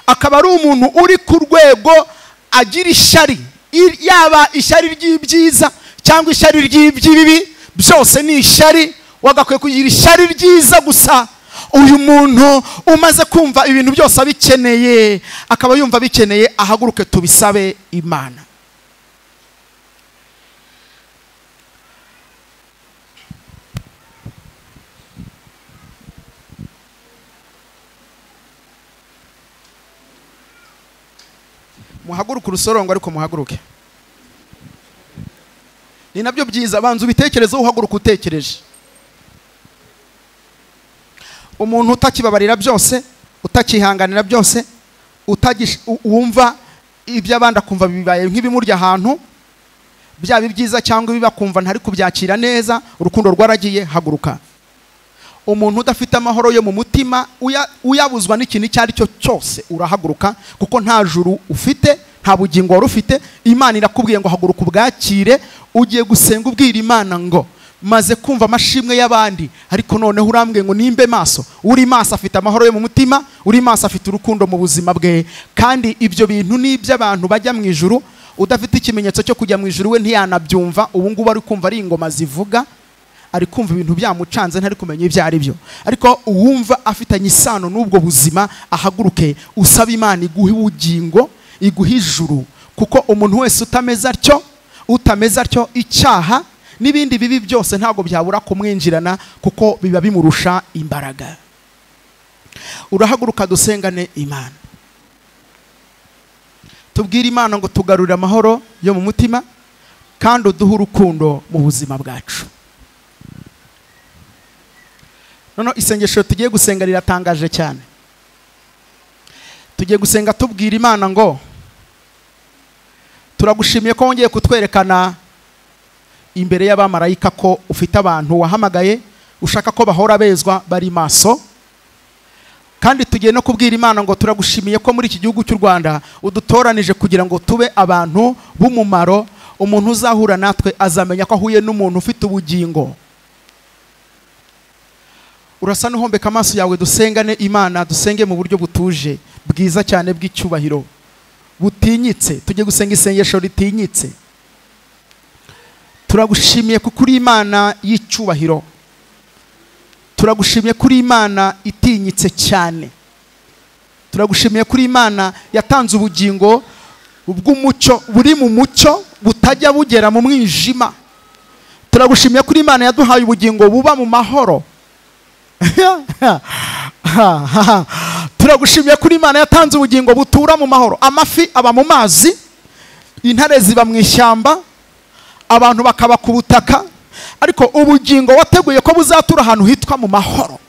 akaba ari umuntu uri ku rwego agira ishyari i- yaba ishyari ry'ibyiza cyangwa ishyari ry'iby'ibibi byose ni ishyari wagakwiye kugira ishyari ryiza gusa uyu muntu umaze kumva ibintu byose abikeneye akaba yumva abikeneye ahaguruke tubisabe imana muhaguruke urusorongo ariko muhaguruke ni nabyo byiza banza ubitekerezeho uhaguruka utekereje umuntu utakibabarira byose utakihanganira byose utagish- u- wumva iby'abandi akumva bibaye nk'ibimurya ahantu byaba ibyiza cyangwa ibibi akumva ntari kubyakira neza urukundo rwaragiye haguruka umuntu udafite amahoro yo mu mutima uya- uyabuzwa n'ikintu icyo ari cyo cyose urahaguruka kuko nta juru ufite nta bugingo wari ufite imana irakubwiye ngo haguruka ubwakire ugiye gusenga ubwira imana ngo maze kumva amashimwe y'abandi ariko noneho urambwiye ngo nimbe maso uri maso afite amahoro yo mu mutima uri maso afite urukundo mu buzima bwe kandi ibyo bintu ni iby'abantu bajya mu ijuru udafite ikimenyetso cyo kujya mu ijuru we ntiyanabyumva ubu ngubu ari kumva ari ingoma zivuga ari kumva ibintu byamucanze ntari kumenya ibyo ari byo ariko uwumva afitanye isano n'ubwo buzima ahaguruke usaba imana iguhe ubugingo iguhe ijuru kuko umuntu wese utameze atyo utameze atyo icyaha n'ibindi bibi byose ntabwo byabura kumwinjirana kuko biba bimurusha imbaraga urahaguruka dusengane imana tubwire imana ngo tugarurire amahoro yo mu mutima kandi uduhe urukundo mu buzima bwacu noneho isengesho tugiye gusenga riratangaje cyane tugiye gusenga tubwira imana ngo turagushimiye ko wongeye kutwerekana imbere y'abamarayika ko ufite abantu wahamagaye ushaka ko bahora bezwa bari maso kandi tugiye no kubwira imana ngo turagushimiye ko muri iki gihugu cy'u rwanda udutoranije kugira ngo tube abantu b'umumaro umuntu uzahura natwe azamenya ko ahuye n'umuntu ufite ubugingo urasa n'uhombeka amaso yawe dusengane imana dusenge mu buryo butuje bwiza cyane bw'icyubahiro butinyitse tujye gusenga isengesho ritinyitse turagushimiye kuko uri imana y'icyubahiro turagushimiye kuri imana itinyitse cyane turagushimiye kuri imana yatanze ubugingo bw'umucyo buri mu mucyo butajya bugera mu mwijima turagushimiye kuri imana yaduhaye ubugingo buba mu mahoro turagushimiye kuri imana yatanze ubugingo butura mu mahoro amafi aba mu mazi intare ziba mu ishyamba abantu bakaba ku butaka ariko ubugingo wateguye ko buzatura ahantu hitwa mu mahoro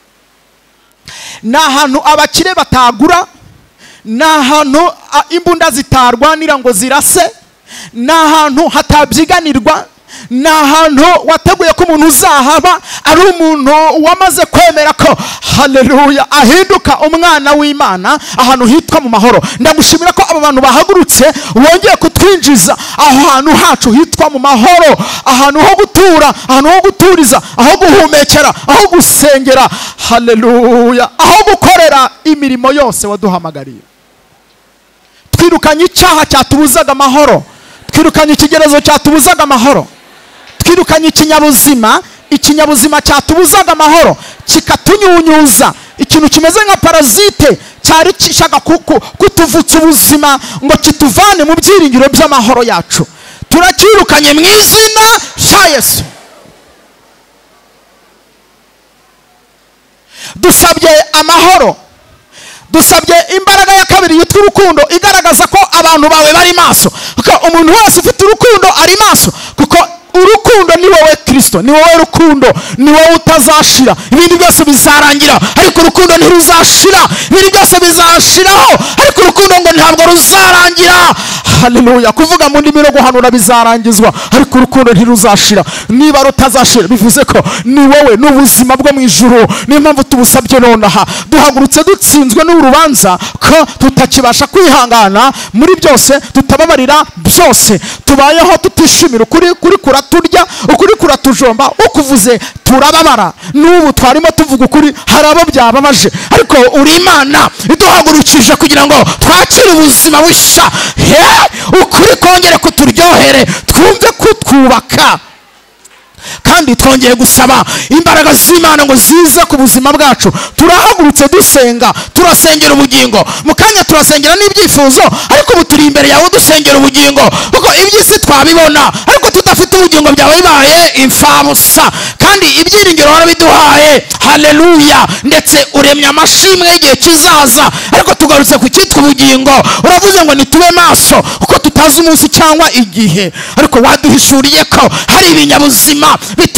ni ahantu abakire batagura ni ahantu a, imbunda zitarwanira ngo zirase ni ahantu hatabyiganirwa ni ahantu wateguye ko umuntu uzahaba ari umuntu wamaze kwemera ko haleluya ahinduka umwana w'imana ahantu hitwa mu mahoro ndagushimira ko aba bantu bahagurutse wongeye kutwinjiza aho hantu hacu hitwa mu mahoro ahantu ho gutura ahantu ho guturiza aho guhumekera aho gusengera haleluya aho gukorera imirimo yose waduhamagariye twirukanye icyaha cyatubuzaga amahoro twirukanye ikigerezo cyatubuzaga amahoro twirukanye ikinyabuzima ikinyabuzima cyatubuzaga amahoro kikatunyunyuza ikintu kimeze nka parasite cyari gishaka kuku- kutuvutsa ubuzima ngo kituvane mu byiringiro by'amahoro yacu turacyirukanye mu izina rya yesu dusabye amahoro dusabye imbaraga ya kabiri yitwa urukundo igaragaza ko abantu bawe bari maso kuko umuntu wese ufite urukundo ari maso kuko urukundo ni wowe kirisito ni wowe rukundo ni wowe utazashira ibindi byose bizarangira ariko urukundo ntiruzashira ibindi byose bizashiraho ariko urukundo ngo ntabwo ruzarangira haleluya kuvuga mu ndimi no guhanura bizarangizwa ariko urukundo ntiruzashira niba rutazashira bivuze ko ni wowe ni ubuzima bwo mu ijuru niyo mpamvu tubusabye nonaha duhagurutse dutsinzwe n'urubanza ko tutakibasha kwihangana muri byose tutababarira byose tubayeho tutishimira ukuri kuri kuraturya ukuri kuratu ubujomba ukuvuze turababara n'ubu twarimo tuvuga ukuri hari abo byababaje ariko uri imana iduhagurukije kugira ngo twakire ubuzima bushya he ukuri kongere kuturyohere twumve kutwubaka kandi twongeye gusaba imbaraga z'imana ngo zize ku buzima bwacu turahagurutse dusenga turasengera ubugingo mu kanya turasengera n'ibyifuzo ariko ubu turi imbere yawe dusengera ubugingo kuko iby'isi twabibona ariko tudafite ubugingo byawe bibaye imfabusa kandi ibyiringiro warabiduhaye haleluya ndetse uremye amashimwe y'igihe kizaza ariko tugarutse ku cyitwa ubugingo uravuze ngo nitube maso kuko tutazi umunsi cyangwa igihe ariko waduhishuriye ko hari ibinyabuzima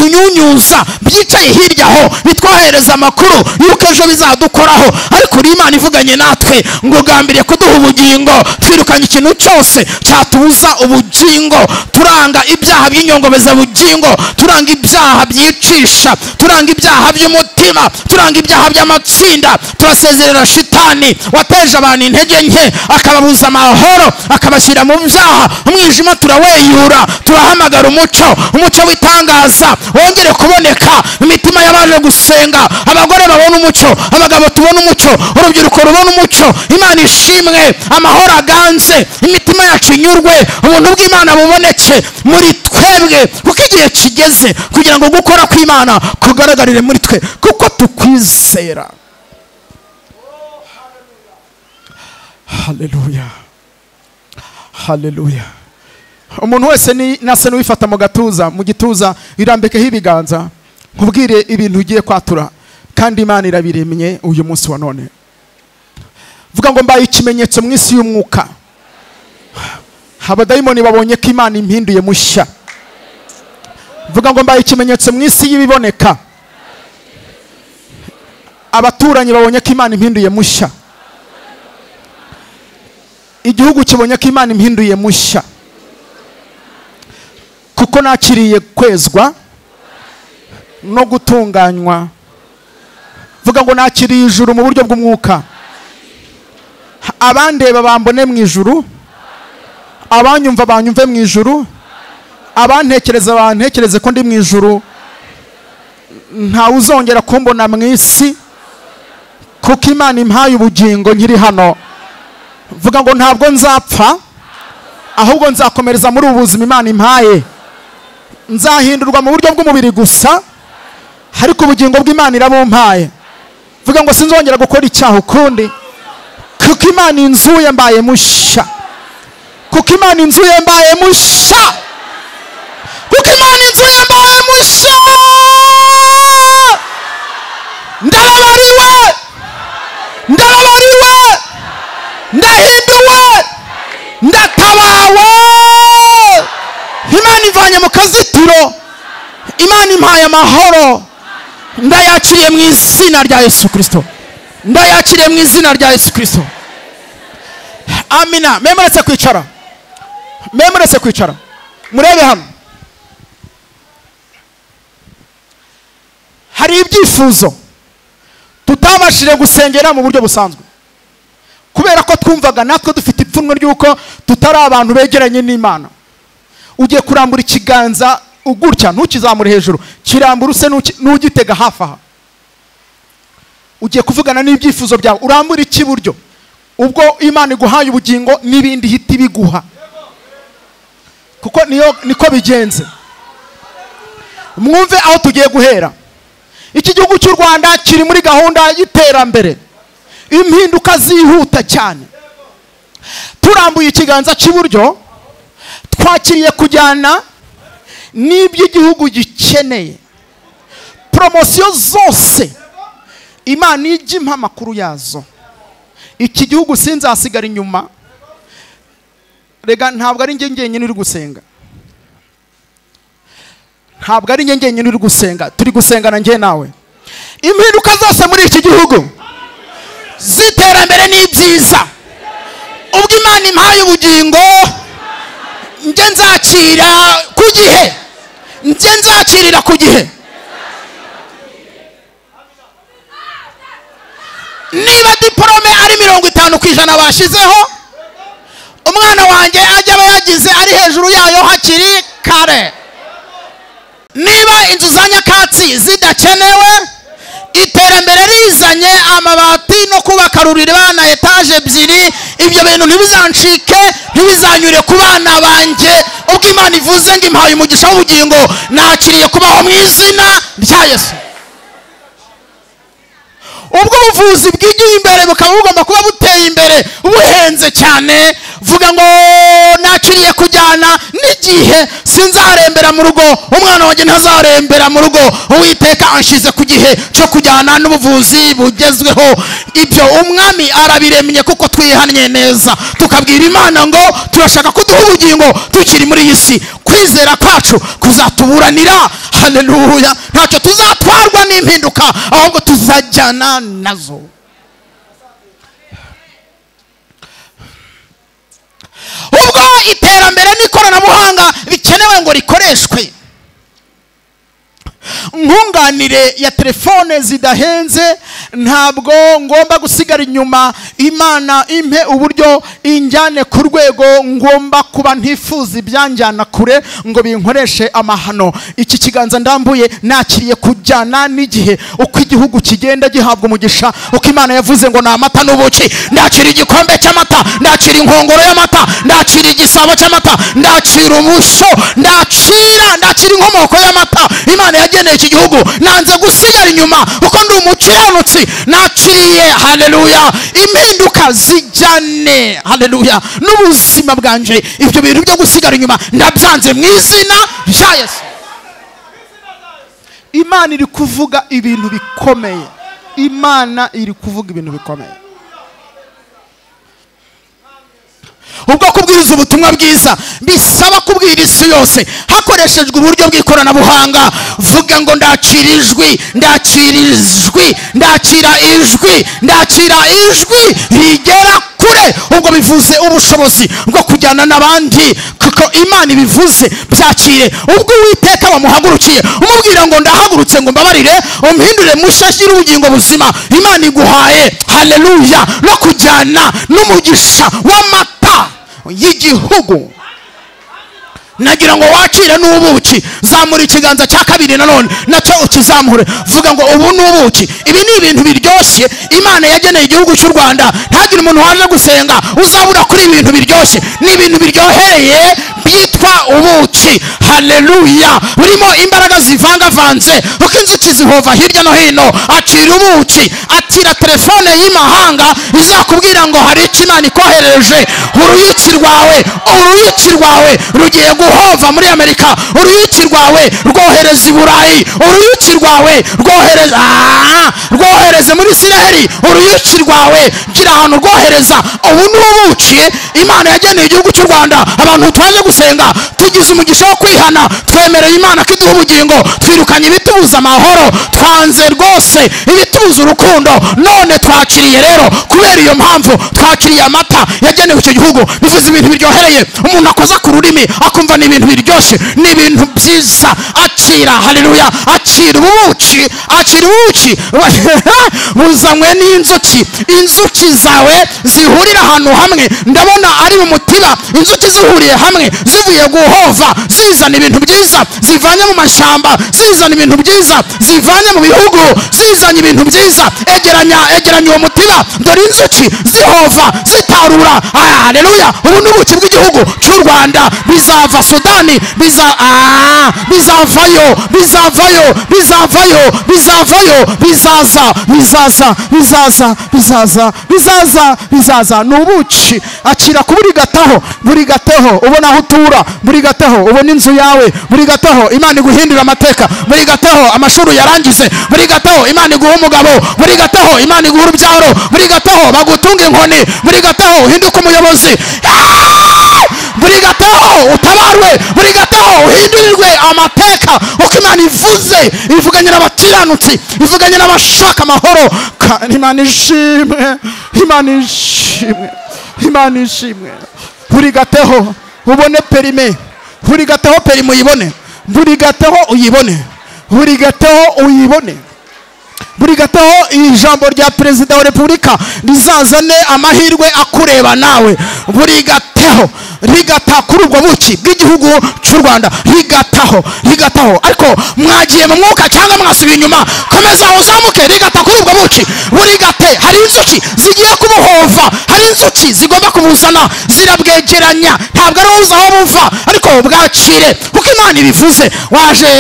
bitunyunyuza byicaye hirya aho bitwohereza amakuru y'uko ejo bizadukoraho ariko uri imana ivuganye natwe ngo ugambiriye kuduha ubugingo twirukanye ikintu cyose cyatubuza ubugingo turanga ibyaha by'inyongobezabugingo turanga ibyaha byicisha turanga ibyaha by'umutima turanga ibyaha by'amatsinda turasezerera shitani wateje abantu intege nke akababuza amahoro akabashyira mu byaha umwijima turaweyura turahamagara umucyo umucyo w'itangaza kuzaza wongere kuboneka imitima y'abaje gusenga abagore babona umucyo abagabo tubona umucyo urubyiruko rubona umucyo imana ishimwe amahoro aganze imitima yacu inyurwe ubuntu bw'imana buboneke muri twebwe kuko igihe kigeze kugira ngo gukora kw'imana kugaragarire muri twe kuko tukwizera haleluya haleluya umuntu wese ni- nasa n'uwifata mu gatuza mu gituza irambikeho ibiganza nkubwire ibintu ugiye kwatura kandi imana irabiremye uyu munsi wa none vuga ngo mbaye ikimenyetso mu isi y'umwuka abadayimoni babonye ko imana impinduye mushya vuga ngo mbaye ikimenyetso mu isi y'ibiboneka abaturanyi babonye ko imana impinduye mushya igihugu kibonye ko imana impinduye mushya kuko nakiriye kwezwa no gutunganywa vuga ngo nakiriye ijuru mu buryo bw'umwuka abandeba bambone mu ijuru abanyumva banyumve mu ijuru abantekereza bantekereze ko ndi mu ijuru ntawe uzongera kumbona mu isi kuko imana impaye ubugingo nkiri hano vuga ngo ntabwo nzapfa ahubwo nzakomereza muri ubu buzima imana impaye nzahindurwa mu buryo bw'umubiri gusa ariko ubugingo bw'imana irabumpaye vuga ngo sinzongera gukora icyaha ukundi kuko imana inzuye mbaye mushya kuko imana inzuye mbaye mushya kuko imana inzuye mbaye mushya ndababariwe ndababariwe ndahinduwe ndatabawe imana ivanye mu kazitiro imana impaye amahoro ndayakiriye mu izina rya yesu kirisito ndayakiriye mu izina rya yesu kirisito amina mwemuretse kwicara mwemuretse kwicara murebe hano hari ibyifuzo tutabashije gusengera mu buryo busanzwe kubera ko twumvaga natwe dufite ipfunwe ry'uko tutari abantu begeranye n'imana ugiye kurambura ikiganza gutya ntukizamure hejuru kirambura use n'uki- n'ugitega hafi aha ugiye kuvugana n'ibyifuzo byawe urambura icy'iburyo ubwo imana iguhaye ubugingo n'ibindi ihita ibiguha kuko niyo niko bigenze mwumve aho tugiye guhera iki gihugu cy'u rwanda kiri muri gahunda y'iterambere impinduka zihuta cyane turambuye ikiganza cy'iburyo twakiriye kujyana n'ibyo igihugu gikeneye poromosiyo zose imana ijya impa amakuru yazo iki gihugu sinzasigara inyuma rega ntabwo ari njye njyenyine uri gusenga ntabwo ari njye njyenyine uri gusenga turi gusengana njye nawe impinduka zose muri iki gihugu z'iterambere n'ibyiza ubwo imana impaye ubugingo njye nzakira ku gihe njye nzakirira ku gihe niba diporome ari mirongo itanu ku ijana bashyizeho umwana wanjye ajya aba yagize ari hejuru yayo hakiri kare niba za nyakatsi zidakenewe iterambere rizanye amabati no kubaka bana etaje ebyiri ibyo bintu ntibizancike ntibizanyure ku bana banjye ubwo imana ivuze ngo impaye umugisha w'ubugingo nakiriye kubaho mu izina rya yesu ubwo buvuzi bwigiye imbere bukaba bugomba kuba buteye imbere buhenze cyane vuga ngo nakiriye kujyana n'igihe sinzarembera mu rugo umwana wanjye ntazarembera mu rugo uwiteka anshize ku gihe cyo kujyana n'ubuvuzi bugezweho ibyo umwami arabiremye kuko twihannye neza tukabwira imana ngo turashaka kuduha ubugingo tukiri muri iyi si kwizera kwacu kuzatuburanira haneruya ntacyo tuzatwarwa n'impinduka ahubwo tuzajyana nazo ubwo iterambere n'ikoranabuhanga bikenewe ngo rikoreshwe nkunganire ya telefone zidahenze ntabwo ngomba gusigara inyuma imana impe uburyo injyane ku rwego ngomba kuba ntifuza ibyanjyana kure ngo binkoreshe amahano iki kiganza ndambuye nakiriye kujyana n'igihe uko igihugu kigenda gihabwa umugisha uko imana yavuze ngo ni amata n'ubuki ndakira igikombe cy'amata ndakira inkongoro y'amata ndakira igisabo cy'amata ndakira ubushyo ndakira ndakira inkomoko y'amata imana yagiye akeneye iki gihugu nanze gusigara inyuma kuko ndi umukiranutsi naciye haleluya impinduka zijyane haleluya n'ubuzima bwanje ibyo bintu byo gusigara inyuma ndabyanze mu izina rya yesu imana iri kuvuga ibintu bikomeye imana iri kuvuga ibintu bikomeye ubwo kubwiriza ubutumwa bwiza bisaba kubwira isi yose hakoreshejwe uburyo bw'ikoranabuhanga vuga ngo ndakira ijwi ndakira ijwi ndakira ijwi ndakira ijwi rigera kure ubwo bivuze ubushobozi bwo kujyana n'abandi kuko imana ibivuze byakire ubwo uwiteka bamuhagurukiye umubwira ngo ndahagurutse ngo mbabarire umuhindure mushya shyira ubugingo buzima imana iguhaye haleluya no kujyana n'umugisha w'amata y'igihugu nagira ngo wakire n'ubuki zamura ikiganza cya kabiri nanone nacyo ukizamure vuga ngo ubu ni ubuki ibi ni ibintu biryoshye imana yageneye igihugu cy'u rwanda ntagire umuntu waje gusenga uzabura kuri ibi bintu biryoshye ni ibintu biryohereye byitwa ubuki haleluya burimo imbaraga zivangavanze uko inzuki zihova hirya no hino acira ubuki atira telefone y'imahanga izakubwira ngo hari icyo imana ikohereje uruyuki rwawe uruyuki rwawe rugiye guha guhova muri amerika uruyuki rwawe rwohereza i burayi uruyuki rwawe rwohereza rwohereze muri isiraheli uruyuki rwawe gira ahantu rwohereza ubu ni ubuki imana yageneye igihugu cy'u rwanda abantu twaje gusenga tugize umugisha wo kwihana twemereye imana ko iduha ubugingo twirukanye ibitubuza amahoro twanze rwose ibitubuza urukundo none twakiriye rero kubera iyo mpamvu twakiriye amata yagenewe icyo gihugu bivuze ibintu biryohereye umuntu akoza ku rurimi akumva ni ibintu biryoshye ni ibintu byiza akira haleluya akira ubuki akira ubuki buzanywe n'inzuki inzuki zawe zihurira ahantu hamwe ndabona ari mu mutiba inzuki zihuriye hamwe zivuye guhova zizana ibintu byiza zivanye mu mashyamba zizana ibintu byiza zivanye mu bihugu zizanye ibintu byiza egeranya egeranya uwo mutiba dore inzuki zihova zitarura haleluya ubu ni ubuki bw'igihugu cy'u rwanda bizava sudani biza ah, bizavayo bizavayo bizavayo bizavayo bizaza bizaza bizaza bizaza bizaza bizaza ni ubuki akira ku buri gataho buri gataho ubona aho utura buri gataho ubona inzu yawe buri gataho imana iguhindura amateka buri gataho amashuri yarangize buri gataho imana iguha umugabo buri gataho imana iguha urubyaro buri gataho bagutunga inkoni buri gataho uhinduka umuyobozi buri gataho utabarwe buri gataho uhindurirwe amateka uko imana ivuze ivuganye n'abakiranutsi ivuganye n'abashaka amahoro kandi imana ishimwe imana ishimwe imana ishimwe buri gataho ubone perime buri gataho perime uyibone buri gataho uyibone buri gataho uyibone buri gataho ijambo rya perezida wa repubulika rizazane amahirwe akureba nawe buri gataho rigata kuri ubwo buki bw'igihugu cy'u rwanda rigataho rigataho ariko mwagiye mu mwuka cyangwa mwasubiye inyuma komeza uzamuke rigata kuri ubwo buki burigate hari inzuki zigiye kubuhova hari inzuki zigomba kubuzana zirabwegeranya ntabwo ari uza aho buva ariko bwacire kuko imana ibivuze waje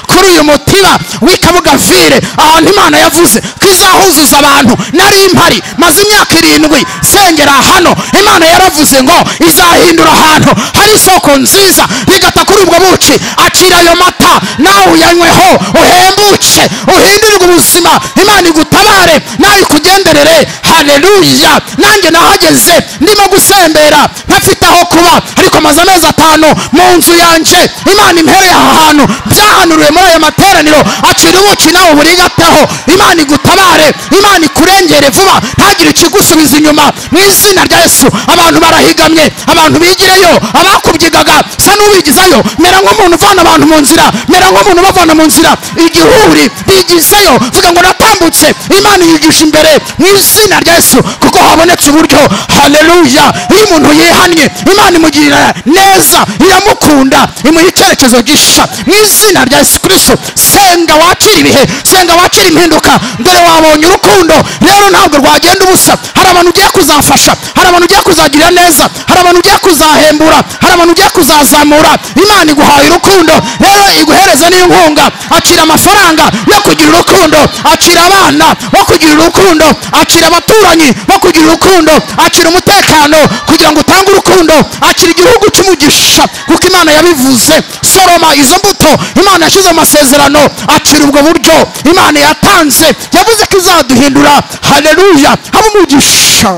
kuri uyu mutiba w'ikabugavire ahantu imana yavuze ko izahuzuza abantu nari mpari maze imyaka irindwi sengera hano imana yaravuze ngo izahindura ahantu hari isoko nziza rigata kuri ubwo buki akira ayo mata nawe uyanyweho uhembuke uhindurirwe ubuzima imana igutabare nawe ikugenderere hareruya nanjye nahageze ndimo gusembera ntafite aho kuba ariko maze amezi atanu mu nzu yanjye imana impereye aha hantu byahanuriwe muri aya materaniro akira ubuki nawe burigataho imana igutabare imana ikurengere vuba ntagire ikigusubiza inyuma mu izina rya yesu abantu barahigamye abantu bigireyo abakubyigaga sa n'ubigizayo mera nk'umuntu uvana abantu mu nzira mera nk'umuntu ubavana mu nzira igihuri bigizeyo vuga ngo natambutse imana yigisha imbere mu izina rya yesu kuko habonetse uburyo haleluya iyo umuntu yihannye imana imugirira neza iramukunda imuha icyerekezo gisha mu izina rya yesu kristo senga wakira ibihe senga wakira impinduka dore wabonye urukundo rero ntabwo rwagenda ubusa hari abantu ugiye kuzafasha hari abantu ugiye kuzagirira neza hari abantu ugiye kuzahembura hari abantu ugiye kuzazamura imana iguhaye urukundo rero iguhereze n'inkunga akira amafaranga yo kugira urukundo akira abana bo kugira urukundo akira abaturanyi bo kugira urukundo akira umutekano kugira ngo utange urukundo akira igihugu cy'umugisha kuko imana yabivuze soroma izo mbuto imana yashyize mu masezerano akira ubwo buryo imana yatanze yavuze ko izaduhindura hareruya haba umugisha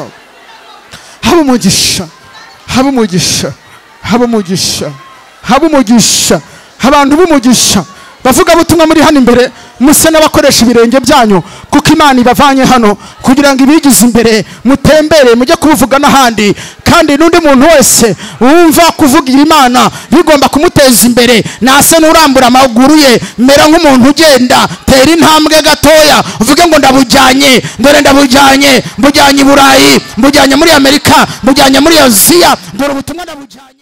haba umugisha haba umugisha haba umugisha haba umugisha abantu b'umugisha bavuga butumwa muri hano imbere muse n'abakoresha ibirenge byanyu kuko imana ibavanye hano kugira ngo ibigize imbere mutembere mujye kubivuga n'ahandi kandi n'undi muntu wese wumva kuvugira imana bigomba kumuteza imbere ntase n'urambura amaguru ye mera nk'umuntu ugenda tera intambwe gatoya uvuge ngo ndabujyanye dore ndabujyanye mbujyanye i burayi mbujyanye muri amerika mbujyanye muri aziya dore ubutumwa ndabujyanye